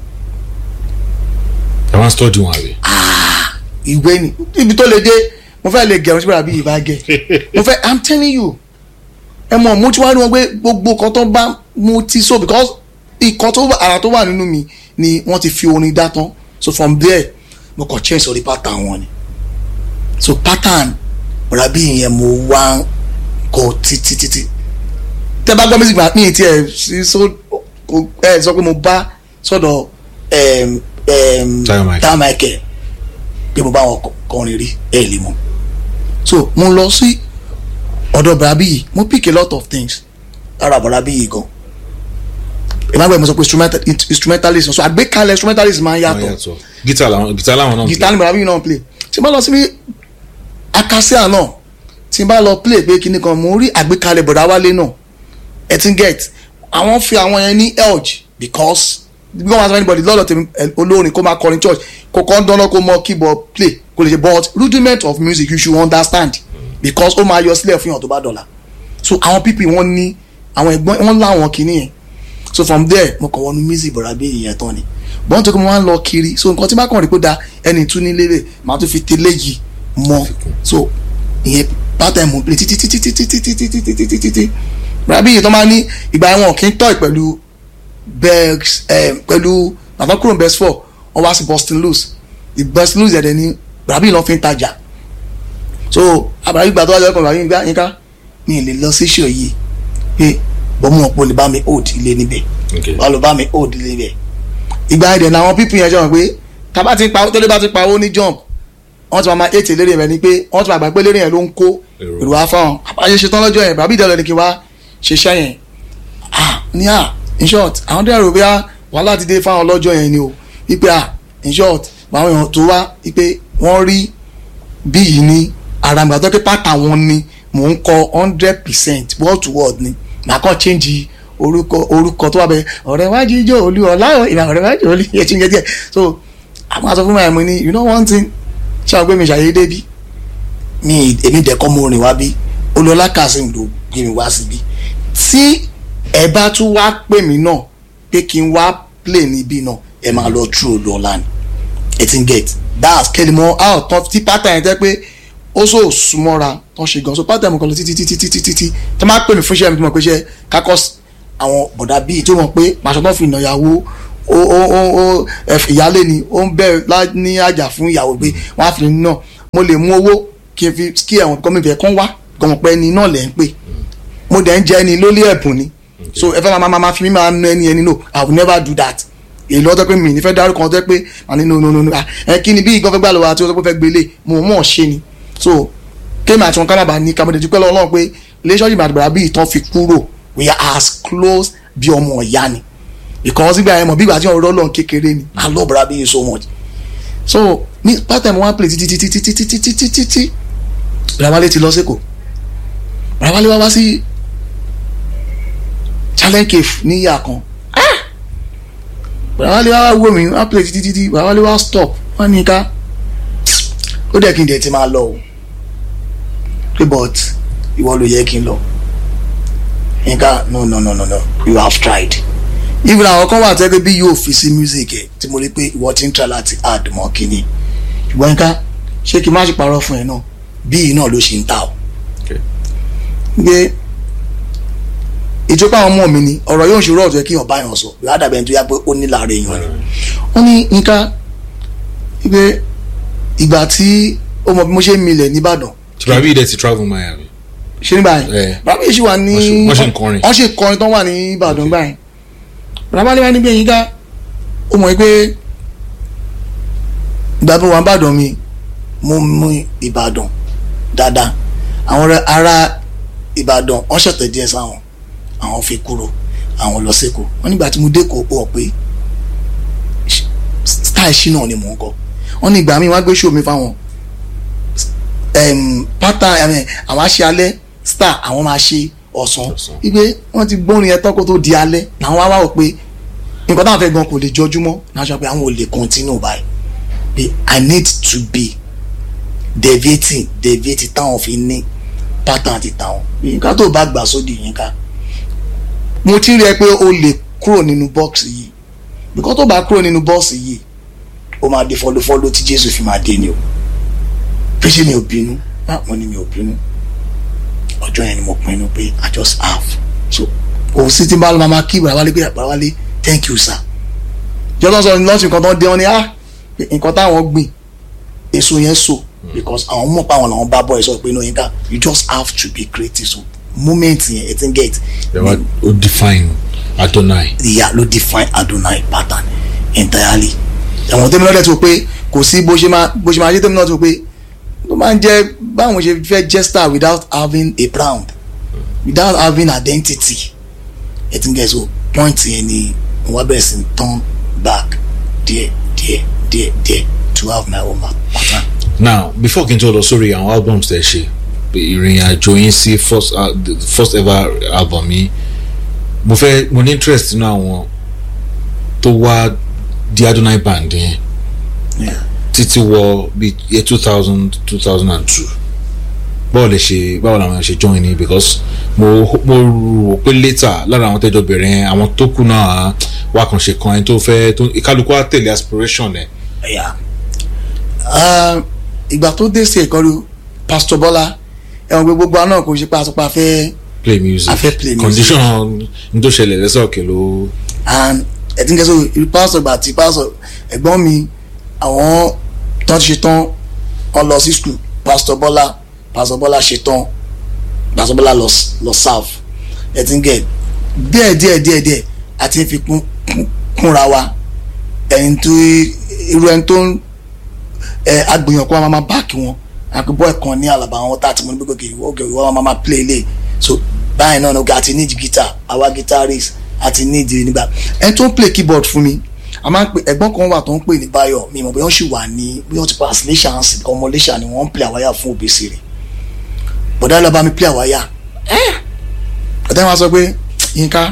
ẹ wá ń study wọn àbí. ìwé ni ibi tó lè dé mo fẹ́ lè gẹ̀rún sí bàrà bíi ìbá gẹ̀ mo fẹ́ i'm telling you ẹ mọ̀ mo ti wá rí wọn pé gbogbo nǹkan tó bá mo ti so because nǹkan tó ara tó wà nínú mi ni wọ́n ti fi orin dá tán so from there mo kàn change sórí pattern wọn ni so pattern rabi yẹn mo wá kọ títí títí tẹ bá gbọ́ music ma mi ti ẹ̀ sí so kò ẹ sọ pé mo bá sọ̀dọ̀ ẹm ẹm Tayo Michael. Tayo Michael pé mo bá wọn kọ- kọrin rí ẹ lè mọ̀ so mo lọ sí ọ̀dọ̀ barabi yìí mo pick a lot of things lára barabi yìí gan ìmọ̀gbẹ́ mo sọ pé instrumental instrumentalist so àgbékalẹ̀ instrumentalist máa ń wọ́n yàtọ̀ yàtọ̀ gítà làwọn gítà làwọn náà ń guitar ni bàbá mi náà play tí n bá lọ sí akasia náà tí n bá lọ play pé kíní kan mo rí àgbékalẹ̀ bọ̀dá wálé náà ẹ ti ń get àwọn fi àwọn yẹn ní elge because bí wọ́n máa sọ anybody lọ́dọ̀ tèmi ẹ, olórin kó máa kọrin church kò kàn dáná kó mọ keyboard play kò lè ṣe but rudiment of music you should understand because ó máa yọ sílẹ̀ fún yàn tó bá dọ̀la so àwọn people wọ́n ní àwọn ẹ̀gbọ́n wọ́n láwọn kìíní yẹn so from there mo kàn wọnú music bọ̀dà bí ìyẹn tán ni bọ́n tó kí mo máa ń lọ kiri so nǹkan tí bá kàn rí pé da ẹni tún ní lérè màá tún fi tẹ́lẹ̀ yìí mọ́ so ìyẹn pátá ẹ̀mú play títí títí títí títí títí títí títí títí bọ̀dà bí ìyẹn tó máa ní ìgbà ẹ̀wọ̀n kì í tọ́ pẹ̀lú bex pẹ̀lú bàbá kúrò best four wọ́n wá sí Boston loose the Boston loose ẹ̀dẹ̀ ni bọ̀dà bí ìyẹn lọ́ fi ń tajà so àbàrà ìgbà tó wájú ọkọ̀ bàbá yín gbá yín ká mi ì lè lọ sí ṣò yìí pé bọ́mú ọ̀pọ̀ lè bá mi hold ilé níbẹ̀ Okay. wọ́n lọ bá mi hold ilé níbẹ̀ ìgbà ẹ̀dẹ̀ làwọn pípì yẹn jọ pé tábà ti pa tẹ́lẹ̀ bá ti pa owó ní jump wọ́n ti máa ma ètè lérè rẹ̀ ni pé wọ́n ti máa gbà pé lérè yẹn ló ń kó Èrò. èrò wá fáwọn àbáyé ṣetán lọ́jọ́ yẹn bàbí ìdẹ́lẹ̀ ni kí wá ṣiṣẹ́ yẹn ah ní à in short àwọn dẹ́rù bí wàhálà ti dé fáwọn lọ́jọ́ yẹn ni o wípé ah in short àwọn èèyàn tó wá wípé wọ́n rí bí yìí ní ara mi àtọ́kẹ́ pátá wọn ni mò ń kọ hundred percent word to word ni màá kàn change orúkọ orúkọ tó wà bẹ ọ̀rẹ́ wájú ijó olú ọ̀la ìlà ọ̀rẹ́ wájú olú yẹn ti ń yẹ díẹ̀ so àwọn aṣọ fún mi àìmọ́ ni you know one thing ṣé àwọn gbé mi ṣàyédé bí mi èmi dẹ̀kọ́ mo rìn wá bí olùọlá kazeem ló gbé mi wá síbí tí ẹ bá tún wá pè mí náà pé kí n wá play níbí náà ẹ máa lọ true olùọlá ni ẹ ti ń get that's kẹlẹmọ out tán tí pátá yẹn tẹ pé ó sọ súnmọ́ra tán ṣe gan so pátá yẹn mo kàn lọ títí títí títí títí tí wọ́n máa pè mí fún iṣẹ́ mi tí mo pè ṣe kakọ́ àwọn bọ̀dà bíi tí wọ́n pé pàṣẹ tó fi nà ìyàwó ó ó ó ó ẹf- ìyálé ni ó ń bẹ̀rẹ̀ lá- ní àjà fún ìyàwó pé wọ́n á fi nà mo lè mú owó kí n fi kí ẹ̀wọ̀n kọ́ mi fẹ́ kán wá kàn pẹ́ ni náà lẹ́ ń pè mo dẹ̀ ń jẹ́ ẹni lólé ẹ̀bùn ni so ẹ fẹ́ máa máa máa fi mí máa nu ẹni ẹni no i will never do that èyí lọ́tọ́ pé mi ní fẹ́ dárúkọ ọtọ́ pé àní no no no no ah, ẹ kí ni bí ìgbọ́n fẹ́ gbà lọ́wọ́ àti ọtọ́ pé fẹ́ gbélé mo mọ̀ ọ́ ṣe ni so kéèmì àti wọn kábàbà ní kàmọ́dé dúpẹ́ lọ́wọ́ Ọlọ́run pé relationship àti bàbá bí ìtàn fi kúrò we are as close bí ọmọ ọ̀yá ni because ìgbà yẹn mọ̀ bí ìgbà tí wọn rọ́ lọ́n kékeré ni i love bàbá bí so much so ní part time one play títí títí títí títí títí títí Bàbáwálé ti lọ sẹ́kọ̀ọ́ Bàbáwálé wá wá sí challenge cave ní ìyá kan Bàbáwálé wá wá wò mí wá play títí títí Bàbáwálé wá stop wọ́n ní ká ó dẹ̀ kí n dẹ̀ ti máa lọ o pé but ìwọ ló yẹ kí n lọ nǹkan no no no no no you have tried even àwọn kan wà tẹ́lẹ̀ bí yóò fi sí music ẹ̀ tí mo rí pé ìwọ ti ń try láti add mọ́ kínní ṣùgbọ́n nǹkan ṣé kí n má ṣe parọ́ fún ẹ náà bíi náà ló ṣe ń ta o pé ìjọba àwọn ọmọ mi ni ọ̀rọ̀ yóò ṣe rọ́ọ̀tù ẹ kí ọba yàn sọ ládàbẹ̀ ẹni tó yá pé ó ní láàrin èèyàn ni wọ́n ní nǹkan pé ìgbà tí ó mọ bí mo ṣe ń milẹ̀ nìbàdàn tí bàbá yìí dẹ̀ ti travel Miami ṣe ní báyìí Eh. bàbá yìí ṣì wà ní Wọ́n ṣe- wọ́n ṣe ń kọrin. wọ́n ṣe kọrin tó wà ní Ìbàdàn báyìí bàbá ní wá níbi èyí ká ó mọ̀ pé ìgbà bí wọn bàdàn mi mo mú Ìbàdàn dáadáa àwọn ará- ará Ìbàdàn wọ́n ṣẹ̀tẹ̀ díẹ̀ sáwọn àwọn fi kúrò àwọn lọ sẹ́kọ̀ọ́ wọ́n nígbà tí mo dé kó o pé style ṣínà ni mò ń kọ wọ́n ní ìgbà míì wọ́n á gbé show mi fáwọn um, pátá ẹ̀mẹ̀ àwọn aṣẹ alẹ́ star àwọn máa ṣe ọ̀sán Ọ̀sán. wípé wọ́n ti gbórin yẹn tán kó tó di alẹ́ làwọn wá wá wò pé nǹkan táwọn fẹ́ gan kò lè jọjúmọ́ náà sọ pé àwọn ò lè continue báyìí pé i need to be deviating deviating táwọn fi ní pattern ti táwọn nǹkan tó bá gbà sódì yín ká mo ti rí ẹ pé o lè kúrò nínú bọ́ọ̀sì yìí nǹkan tó bá kúrò nínú bọ́ọ̀sì yìí ó máa di fọlọ́fọlọ́ tí jésù fi máa dé ni o pèsè mi ò bínú ah mo ní mi ò bínú ọjọ́ yẹn ni mo pinnu pé i just have so kò sí tí n bá lọ máa kí Bàbáwálé pé Bàbáwálé thank you sir jọ́dọ̀ sọ ní lọ́sìn nǹkan tó ń dé wọn ni ah pé nǹkan táwọn gbìn èso yẹn so because àwọn mọ̀ pé àwọn làwọn bá bọ̀ ẹ̀ sọ pé inú yín ká you just have to be creative so moment yẹn ẹ ti ń get ẹ wá ó define Adonai ìyá ló define Adonai pattern entirely ẹ̀wọ̀n tẹ́mi lọ́dẹ̀ tó pé kò sí bó ṣe máa bó ṣe máa yé tẹ́mi náà tó pé ló máa ń jẹ́ báwọn ṣe fẹ́ jẹ́ star without having a brand without having identity ẹ ti ń gẹ̀ so point yẹn ni mo wá bẹ̀rẹ̀ sí ní turn back díẹ̀ díẹ̀ díẹ̀ díẹ̀ to have my own pattern. now before kí n tó lọ sórí àwọn albums tẹ̀ ṣe ìrìn àjò yín sí first uh, the first ever album yìí mo fẹ́ mo ní interest nínú àwọn tó wá di Adonai band yẹn Yeah. títí wọ bí year two thousand two thousand and two báwo lè ṣe báwo làwọn ṣe join ni because mo mo rò pé later lára àwọn tẹ́jọ bẹ̀rẹ̀ yẹn àwọn tó kù náà wà kàn ṣe kan ẹni tó fẹ́ tó ìkálukú á tẹ̀lé aspiration ẹ̀ Yeah. Uh, ìgbà tó dé sí ẹ̀kọ́ rí Pastor Bọ́lá ẹ̀wọ̀n pé gbogbo àná kò ṣe pé àtúpà fẹ́ play music A fẹ́ play music. condition n tó ṣẹlẹ̀ lẹ́sẹ̀ òkè ló and ẹtí nkẹsọ pásọ gbà tí pásọ ẹ̀gbọ́n mi àwọn tán ti ṣe tán wọn lọ sí skul pásítọ̀ Bọ́lá pásítọ̀ Bọ́lá ṣe tán pásítọ̀ Bọ́lá lọ lọ serve ẹtí nkẹ díẹ̀ díẹ̀ díẹ̀ díẹ̀ àti fi kún kún- kúnra wa ẹni tó irú ẹni tó ń ẹ agbèyàn kó wa máa báàkì wọn àpébọ ẹ̀kan ní àlàbà àwọn tá a ti mọ níbi gòkè ìwọ òkè ìwọ máa máa play lé so báyìí náà nígbà àti need guitar àwa guitarist àti need nígbà ẹni tó ń play keyboard fún mi a máa ń pè ẹ̀gbọ́n kan wà tó ń pè ní Báyọ̀ mi mọ̀ bí wọ́n sì wà ní bí wọ́n ti pass lẹ́sà ń sìn ọmọ lẹ́sà ni wọ́n ń play àwáyà fún òbèsè rẹ̀ bọ̀dá lọ bá mi play àwáyà ọ̀tẹ́ wọn sọ pé Yínká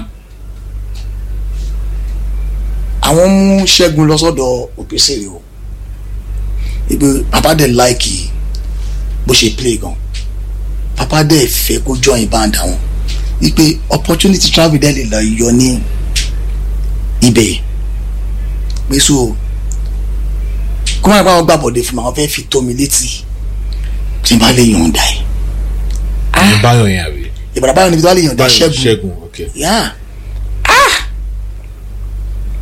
àwọn mú Ṣẹ́gun lọ sọ́dọ̀ òbèsè rẹ̀ o ibi papa dẹ̀ láìkì bó ṣe play gan papa dẹ̀ fẹ́ kó join band àwọn wípé opportunity travel dẹ̀ lè lọ yọ ní ibẹ̀ pé so kó má yẹ kó àwọn gbàbọ̀dé fún mi àwọn fẹ́ fi tó mi létí tí n bá lè yọ̀ǹda ẹ̀ ní báyọ̀ yẹn àbí ìbàdàn báyọ̀ níbi tó bá lè yọ̀ǹda báyọ̀ ṣẹ́gun ṣẹ́gun ok yá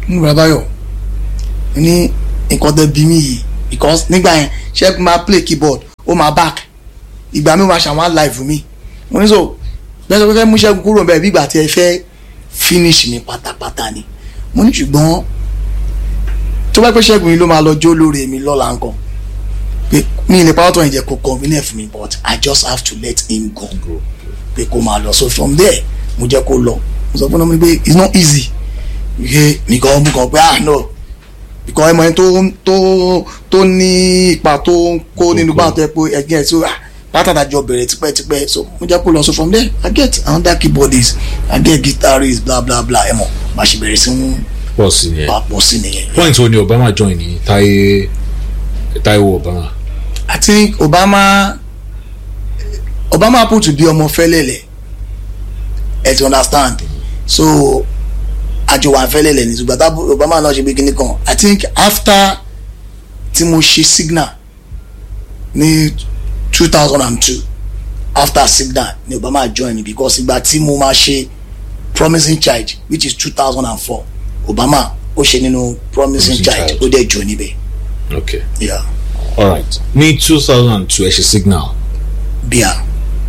ní bàbáyọ̀ ní nǹkan tẹ bí mi yìí because nígbà yẹn ṣẹ́gun máa play keyboard ó máa back ìgbà mi máa ṣàwọn live mi mo ní so bẹ́ẹ̀ sọ pé fẹ́ mú ṣẹ́gun kúrò bẹ́ẹ̀ bí ìgbà tí ẹ fẹ́ finish mi pátápátá ni mo ní ṣùgbọ́n tó bá pẹ́ ṣẹ́gun yìí ló máa lọ jó lórí mi lọ́la nǹkan pé mi ìlẹ̀ pàtó yẹn jẹ́ kó convenient fún mi but I just have to let him go pé kó máa lọ so from there mo jẹ́ kó lọ mo sọ fún ọmọ mi pé it's not easy ṣe nìkan mú kan pé ah no because ẹmọ yẹn tó tó tó ní ipa tó ń kó nínú bá tó yẹ pé ẹgbẹ́ ẹ̀ tí ó rà látàdájọ bẹ̀rẹ̀ tipẹ́tipẹ́ so mo jẹ́ kó lọ so from there I get another keyboardist I get guitarist bla bla bla ẹ mọ̀ bá ṣe bẹ̀rẹ̀ sí ń pọ̀ sí nìyẹn papọ̀ sí nìyẹn. point wo ni Obama join ní Táyé Táíwò Obama I think Obama Obama happen to be ọmọ fẹ́lẹ́lẹ̀ ẹ ti understand so àjọ wà fẹ́lẹ́lẹ̀ ní ṣùgbọ́n tá Obama náà ṣe bí kíní kan I think after tí mo ṣe signal ní two thousand and two after signal ni Obama join me because ìgbà tí mo máa ṣe promising child which is two thousand and four Obama ó ṣe nínú promising Promising child Child. ó dẹ̀ jọ níbẹ̀ okay yeah alright ní two thousand and two ẹ ṣe signal bíà.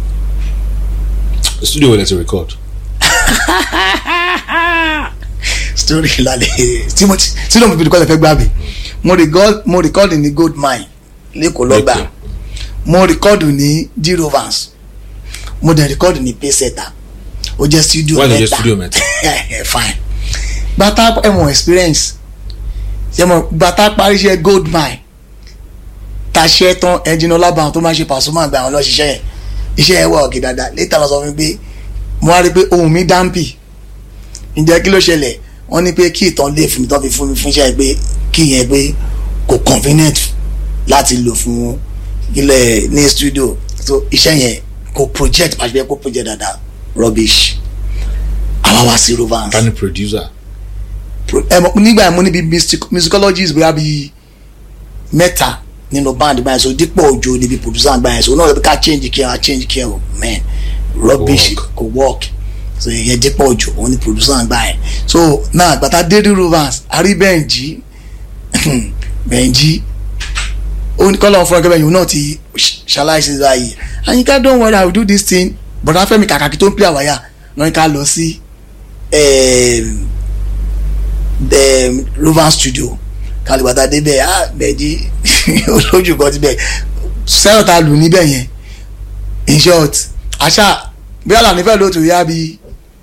studio wẹ̀lẹ̀ ti record story lálẹ́ tí mo ti tí lóun fi bìrì kọ́ lè fẹ́ gbà mí mo record mo record ní gold mine lẹ́kọ̀ọ́ lọ́gbà Okay. mo record ní d rovers mo dẹ̀ record ní payseta ó jẹ́ studio Why ló jẹ́ mẹ́ta studio mẹ́ta? fine gbàtà ẹ̀wọ̀n experience ṣẹ́mọ̀ gbàtà parí iṣẹ́ gold mine taṣẹ́ tán ẹnjìnà ọlábàáwọn tó máa ṣe Pasuma àgbà àwọn lọ́ṣiṣẹ́ yẹn iṣẹ́ yẹn wọ̀ ọ̀kì dáadáa létà lọ sọ fún mi pé mo wá rí i pé ohun mi dáńpì ǹjẹ́ kí ló ṣẹlẹ̀ wọ́n ní pé kí ìtàn lè fún mi tán fi fún mi fún iṣẹ́ pé kí yẹn pé kò convenient láti lò fún ilẹ̀ ní studio so iṣẹ́ yẹn kò project pàṣẹ kò project dáadáa rubbish àwa wá sí rovans ká ní producer Pro- ẹ mọ̀ nígbà yẹn mo níbi music- musicologist bóyá bíi mẹ́ta nínú band báyìí so dípò òjò níbi producer àgbà yẹn so náà ká change kí ẹ change kí ẹ o man rubbish Work. kò work so ìyẹn dípò òjò òun ni producer àgbà yẹn so náà gbàtà dédé rovers àrí bẹ́ǹjì bẹ́ǹjì ó ní kọ́lọ́ fún ẹgbẹ́ yìí òun náà ti ṣaláìsí báyìí àyíká don't worry i will do this thing but afẹ́mi kàkàkí tó ń play àwáyà lọ́yìn ká lọ sí um, the rover studio kalibata débẹ̀ ah bẹ̀ẹ́dì olójú kan ti bẹ̀ sẹ́yọ̀ ta lù níbẹ̀ yẹn in short àṣà bí àlà nífẹ̀ẹ́ ló tó yá bí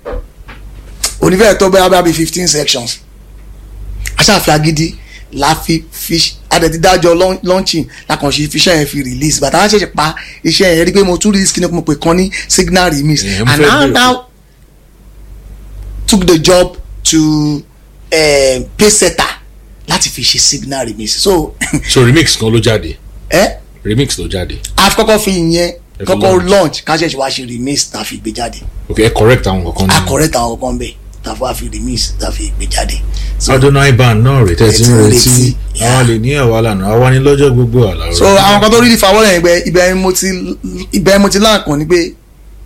onífẹ̀ẹ́ tó bẹ́ẹ̀ bí fifteen sections àṣà fi agídí la fi fi adẹ̀tí dájọ́ launching lakànṣe fi iṣẹ́ yẹn fi release bàtà wọn ṣẹ̀ṣẹ̀ pa iṣẹ́ yẹn rí pé mo tún release kí ni mo pè kan ní signal remix Yeah, mo and fẹ́ now bẹ̀rẹ̀ now took the job to uh, paysetter láti fi ṣe signal remix so so remix kan ló jáde ẹ remix ló jáde a fi kọ́kọ́ fi ìyẹn fi kọ́kọ́ launch. launch ká ṣẹ̀ṣẹ̀ wá ṣe remix tá a fi gbé jáde ok ẹ correct àwọn kankan a nínú correct àwọn kankan bẹ́ẹ̀ tá a fi wá fi remix tá a fi gbé jáde. So, adonai band náà rè tẹ́tí ń Ẹ ti ń retí retí, àwọn lè ní ẹ̀wà lànà àwa ní lọ́jọ́ gbogbo àlà so àwọn kan tó rí ìfàwọ́ lẹ́yìn ibẹ̀ ibẹ̀ mo ti ibẹ̀ mo ti láǹkan ni pé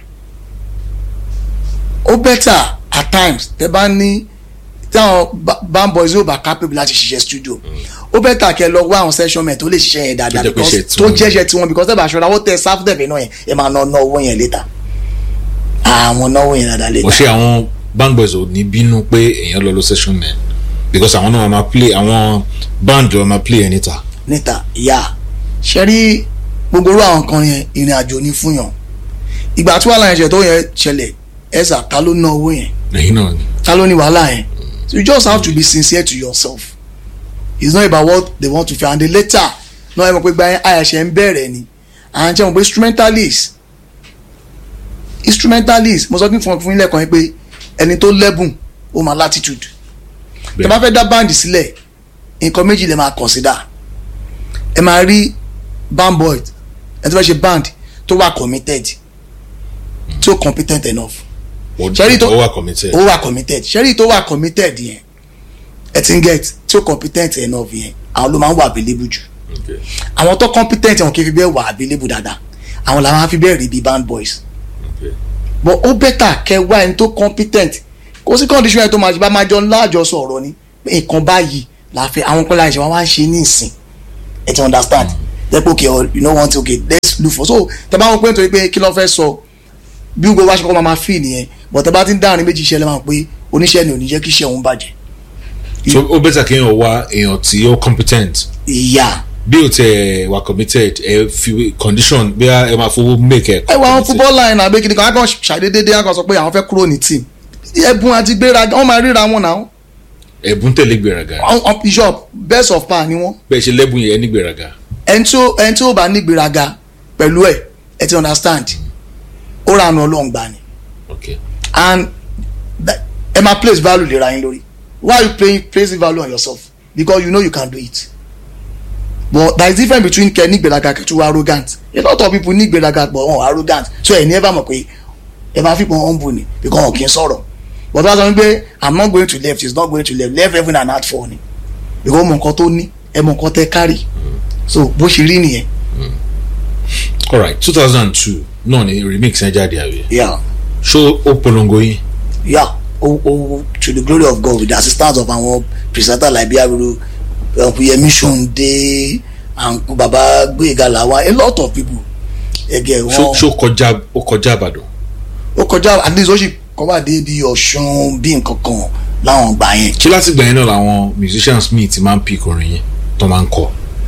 ó better at times tẹ bá ní táwọn ba- band boys yóò bá capable láti ṣiṣẹ́ studio ó better kẹ lọ wá àwọn session men tó lè ṣiṣẹ́ yẹn dáadáa Tó jẹ́ pé because iṣẹ́ tó tiwọn jẹ́ṣẹ́ tiwọn because tẹ́ bá aṣọ ìdáwó tẹ sáfù tẹ̀fẹ̀ náà yẹn ẹ máa ná ná owó yẹn later àwọn náwó yẹn dáadáa mo later ṣe àwọn band boys ò ní bínú pé èèyàn lọ lọ session men because àwọn náà máa play àwọn band wọn máa play ẹ níta níta ìyá ṣe rí gbogbo orú àwọn kan yẹn ìrìn àjò ní fún yàn ìgbà tí wàhálà yẹn ṣe tó yẹn ṣẹlẹ̀ ẹ̀sà ta ló ná owó yẹn ẹ̀yin náà ni ta ló ní wàhálà yẹn so you just have to be sincere to yourself it's not about what they want to feel and the later náà ẹ mọ̀ pé gba àyàṣẹ ń bẹ̀rẹ̀ ni à ń jẹ́ mọ̀ pé instrumentalist instrumentalist mo sọ fún fún ilé ẹ̀kọ́ yẹn pé ẹni tó lẹ́bùn ó máa latitude tẹ bá fẹ́ dá báǹdì sílẹ̀ nǹkan méjì lè máa consider ẹ máa rí band boy ẹ tó fẹ́ ṣe band tó wà committed tó competent enough Ó- Ṣẹ́rí tó- ó wà committed ó wà committed ṣẹ́rí tó wà committed yẹn ẹ ti ń get tí ó competent enough yẹn àwọn ló máa ń wà available jù Okay. àwọn tó competent wọn kì í fi bẹ́ẹ̀ wà available dáadáa àwọn làwọn á fi bẹ́ẹ̀ rí bíi band boys Okay. but ó better kẹ wá ẹni tó competent kó sí condition yẹn tó máa bá máa jọ láàjọsọ ọ̀rọ̀ ni pé nǹkan báyìí la fẹ́ àwọn kọ́lá ìṣẹ̀ wọn wá ń ṣe ní ìsìn ẹ ti understand dẹ́pọ̀ okay or you know want to okay let's look for so tẹ bá wọn pé nítorí pé kí ló fẹ́ sọ bí gbogbo wa ṣe kọ́ máa ma fi nìyẹn but tẹ bá ti ń dáhùn méjì iṣẹ́ lẹ́wọ̀n pé oníṣẹ́ ni ò ní jẹ́ kí iṣẹ́ òun bàjẹ́ so ó bẹ́tà kéèyàn wá èèyàn tí ó competent ìyá bí o tẹ wà committed ẹ fi condition bí ẹ máa fowó make ẹ. ẹ wọ àwọn football line àbí kìnìkan akọ ṣàdédédé akọ sọ pé àwọn fẹ́ kúrò ní team ẹ̀bùn àti gbéraga wọ́n máa ríra wọn náà ẹ̀bùn tẹ̀lé gbéraga on bishop best of par ni wọ́n bẹ́ẹ̀ ṣe lẹ́bùn yẹn ní gbéraga. ẹni tí ó ẹni tí ó bá ní gbéraga pẹ̀lú ẹ̀ ẹ ti understand ó ra àna ọlọ́run gbà ni okay and that- ẹ máa place value lera yín lórí why you playing placing value on yourself because you know you can do it but there is difference between kẹ ní gbéraga kẹ tún wá arrogant a lot of people ní gbéraga but wọn arrogant so ẹ ní ẹ bá mọ̀ pé ẹ bá fi pọn humble ni because wọn kì í sọ̀rọ̀ but wọ́n sọ wípé i'm not going to left he's not going to left left heaven and heart for ni because mọ̀ nǹkan tó ní ẹ mọ̀ nǹkan tẹ́ kárì so bó ṣe rí nìyẹn alright two thousand and two náà ni remix ẹ jáde àbí yeah ṣó ó polongo yín yeah o o to the glory of God with the assistance of àwọn presenter like biabiru yemi sonde and baba gbẹ̀gà làwọn a lot of people ẹgẹ ṣó wọn ṣó kọjá ó kọjá àbàdàn ó kọjá at least ó sì kọ́wá dé bí ọ̀ṣun bí nǹkan kan láwọn gbà yẹn ṣé láti gbà yẹn náà làwọn musicians míì ti máa ń pick orin yẹn tó máa ń kọ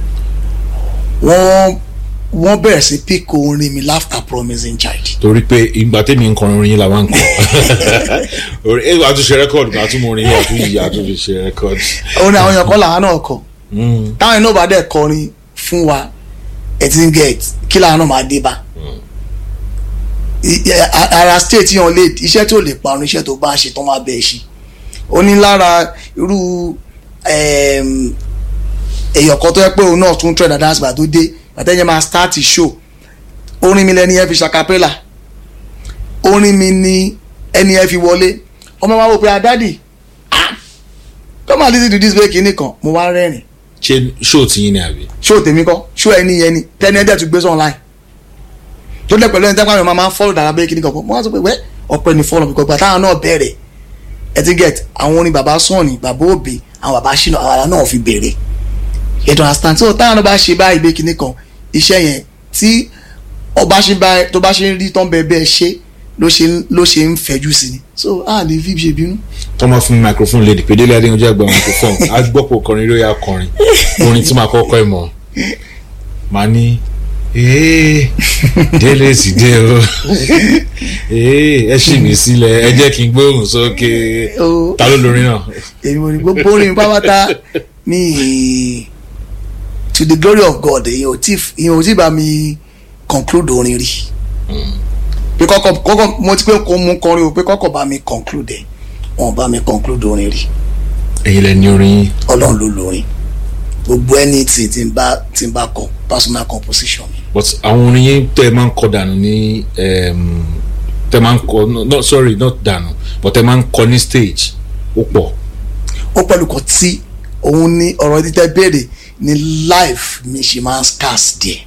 wọ́n wọ́n bẹ̀rẹ̀ sí pick orin mi laughter promising child torí pé ìgbà tẹ́mi ń kọrin orin yín la máa ń kọ orin ẹ wàá tún ṣe rẹ́kọ̀dù wàá tún mọ orin yín wàá tún yìí wàá tún fi ṣe rẹ́kọ̀dù. orin àwọn èèyàn kọ́ làwọn náà kọ táwọn iná bá dẹ̀ kọrin fún wa ẹ ti ń get kí làwọn náà máa dé bá I- a- ara state yan lè iṣẹ́ tí ò lè parun iṣẹ́ tó bá ṣe tó máa bẹ̀ ṣe ó ní lára irú em, èèyàn kan tó yẹ pé òun náà tún trend dance gbà tó dé àtẹ̀yẹ máa start show orin mi lẹni yẹn fi ṣàkàpẹ́là orin mi ni ẹni yẹn fi wọlé ọmọ wa wò pé adádì come and listen to this break nìkan mo wá rẹ́rìn ṣé ṣó tí yín ni àbí. show tèmi kọ́ show ẹni yẹn ni tẹ́ni ẹ̀dẹ̀ tún gbé sọ online tó dẹ̀ pẹ̀lú ẹni tẹ́pá mi máa ń follow dara break nìkan mo wá sọ pé wẹ́ ọ̀pẹ ní follow because táwọn náà bẹ̀rẹ̀ ẹ ti get àwọn orin bàbá sọ̀ọ̀nì bàbá òbí àwọn bàbá ṣìnà àwọn àlá náà fi bẹ̀rẹ̀ ètò understand so táwọn náà bá ṣe báyìí break nìkan iṣẹ́ yẹn tí ọba ṣe bá tó bá ṣe ń rí tán bẹ́ẹ̀ bẹ́ẹ̀ ṣe ló ṣe ń- ló ṣe ń fẹ̀jú sí ni so a lè fi ṣe bínú. tó máa fún mi microphone lady pé délé adéyanjú àgbà microphone á gbọ́ pé ọkọrin ló yà kọrin orin tí màá kọ́kọ́ ẹ̀ mọ̀ màá ní ee délé sì dé o ee ẹ ṣì mí sílẹ̀ ẹ jẹ́ kí n gbóhùn sókè Ó. ta ló lórin náà èmi ò ní gbogbo orin pápátá mi to the glory of God èyàn ò tí èyàn ò tí bá mi conclude orin rí pé kọ́kọ́ kọ́kọ́ mo ti pé kó mú kọrin o pé kọ́kọ́ bá mi conclude ẹ̀ wọn ò bá mi conclude orin rí ẹ̀yin lẹ ní orin yín ọlọ́run ló lórin gbogbo anything tí n bá tí n bá kọ personal composition mi but àwọn orin yín tẹ́ ẹ máa ń kọ dànù ní em, tẹ́ ẹ máa ń kọ no, no sorry not dànù but tẹ́ ẹ máa ń kọ ní stage ó pọ̀ ó pẹ̀lú kan tí òun ní ọ̀rọ̀ títẹ́ béèrè ní life mi ṣe máa ń scarce díẹ̀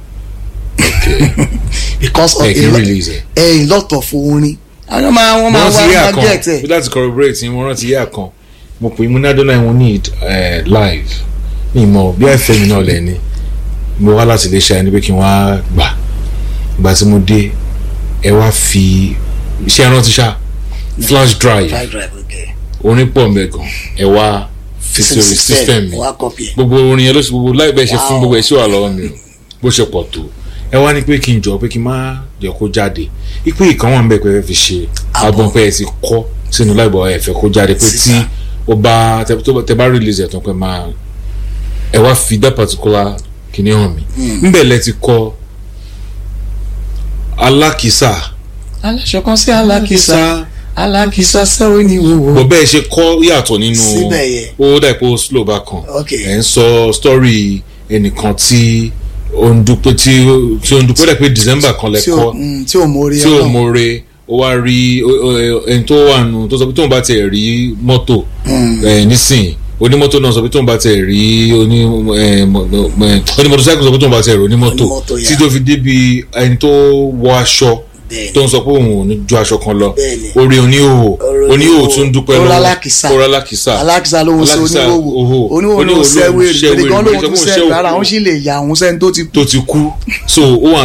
because of ẹ kì í a lot- release ẹ̀. a lot of orin àwọn máa wọ́n máa wọ́n wá ti yé máa àkàn get ẹ̀ bí láti corroborate ni wọ́n rántí yé àkàn mo pè é mo ní adọ́nà ìwọ̀n need eh, live ní ìmọ̀ bí àìfẹ́ mi náà lẹ́ni mo wá láti lè ṣe ẹni pé kí n wá gbà ìgbà tí mo dé ẹ wá fi iṣẹ́ ẹran ti ṣá flash drive five drive okay orin pọ̀ mẹ́gàn ẹ wá fi sórí system mi wá copy ẹ̀ gbogbo orin yẹn ló ṣe gbogbo láì bẹ́ẹ̀ ṣe fún Wow. gbogbo ẹ̀ sí wà lọ́wọ́ mi o bó ṣe pọ̀ tó ẹ wá ní pé kí n jọ pé kí n má jẹ́ kó jáde ipe ìkan wà ń bẹ̀ pé ẹ fi ṣe Àbọ̀. album pé ẹ ti kọ́ sínú láìbọ̀ ẹ fẹ́ kó jáde pé tí Sísá. ó bá tẹ tó bá- tẹ bá release ẹ̀ tán pé máa ẹ wá fi that particular kìíní hàn mí ńbẹ̀ lẹ ti kọ alákìísà aláṣọ kan sí alákìsà alákìsà sẹ́wọ́n ní wòwò bọ̀ bẹ́ẹ̀ ṣe kọ́ yàtọ̀ nínú Síbẹ̀ yẹn. ó dà pé ó slow back kan Ok. ẹ̀ ń sọ story ẹnìkan tí ó ń dúpẹ́ tí ó tí ó ń dúpẹ́ ó dà pé December kan lẹ tí ò kọ́ mm, tí ò mórí tí ò ọlọ́run. mọ̀re ó wá rí ó- ó- ẹni tó wà nù tó sọ pé tóun bá tiẹ̀ rí mọ́tò ẹ̀ nísìnyí onímọ́tò náà sọ pé tóun bá tiẹ̀ rí oní ẹ̀, mọ- mọ- ẹ̀, onímọ́tòsáìkì sọ pé tóun bá tiẹ̀ rí onímọ́tò Onímọ́tò, tí yeah. tó fi débi ẹni tó wọ aṣọ Bẹ́ẹ̀ni. tó ń sọ pé òun ò ní ju aṣọ kan lọ Bẹ́ẹ̀ni. orí oníhòòhò Orí oníhòòhò oníhòòhò. tún dúpẹ́ Ó lọ́wọ́ rálákìsà. ó rálákìsà alákìsà ló ń ṣe Alákìsà, oníwòwò oho. oníwòwò ló ń Oníhòòhò ṣe ló ń wèrè ṣẹ́ pèlè kan wèrè, lóun pèlè tún kan ṣe ṣẹ́ rárá òkú. òun sì lè yà òun sẹ́ni tó ti kú tó ti kú so ó wà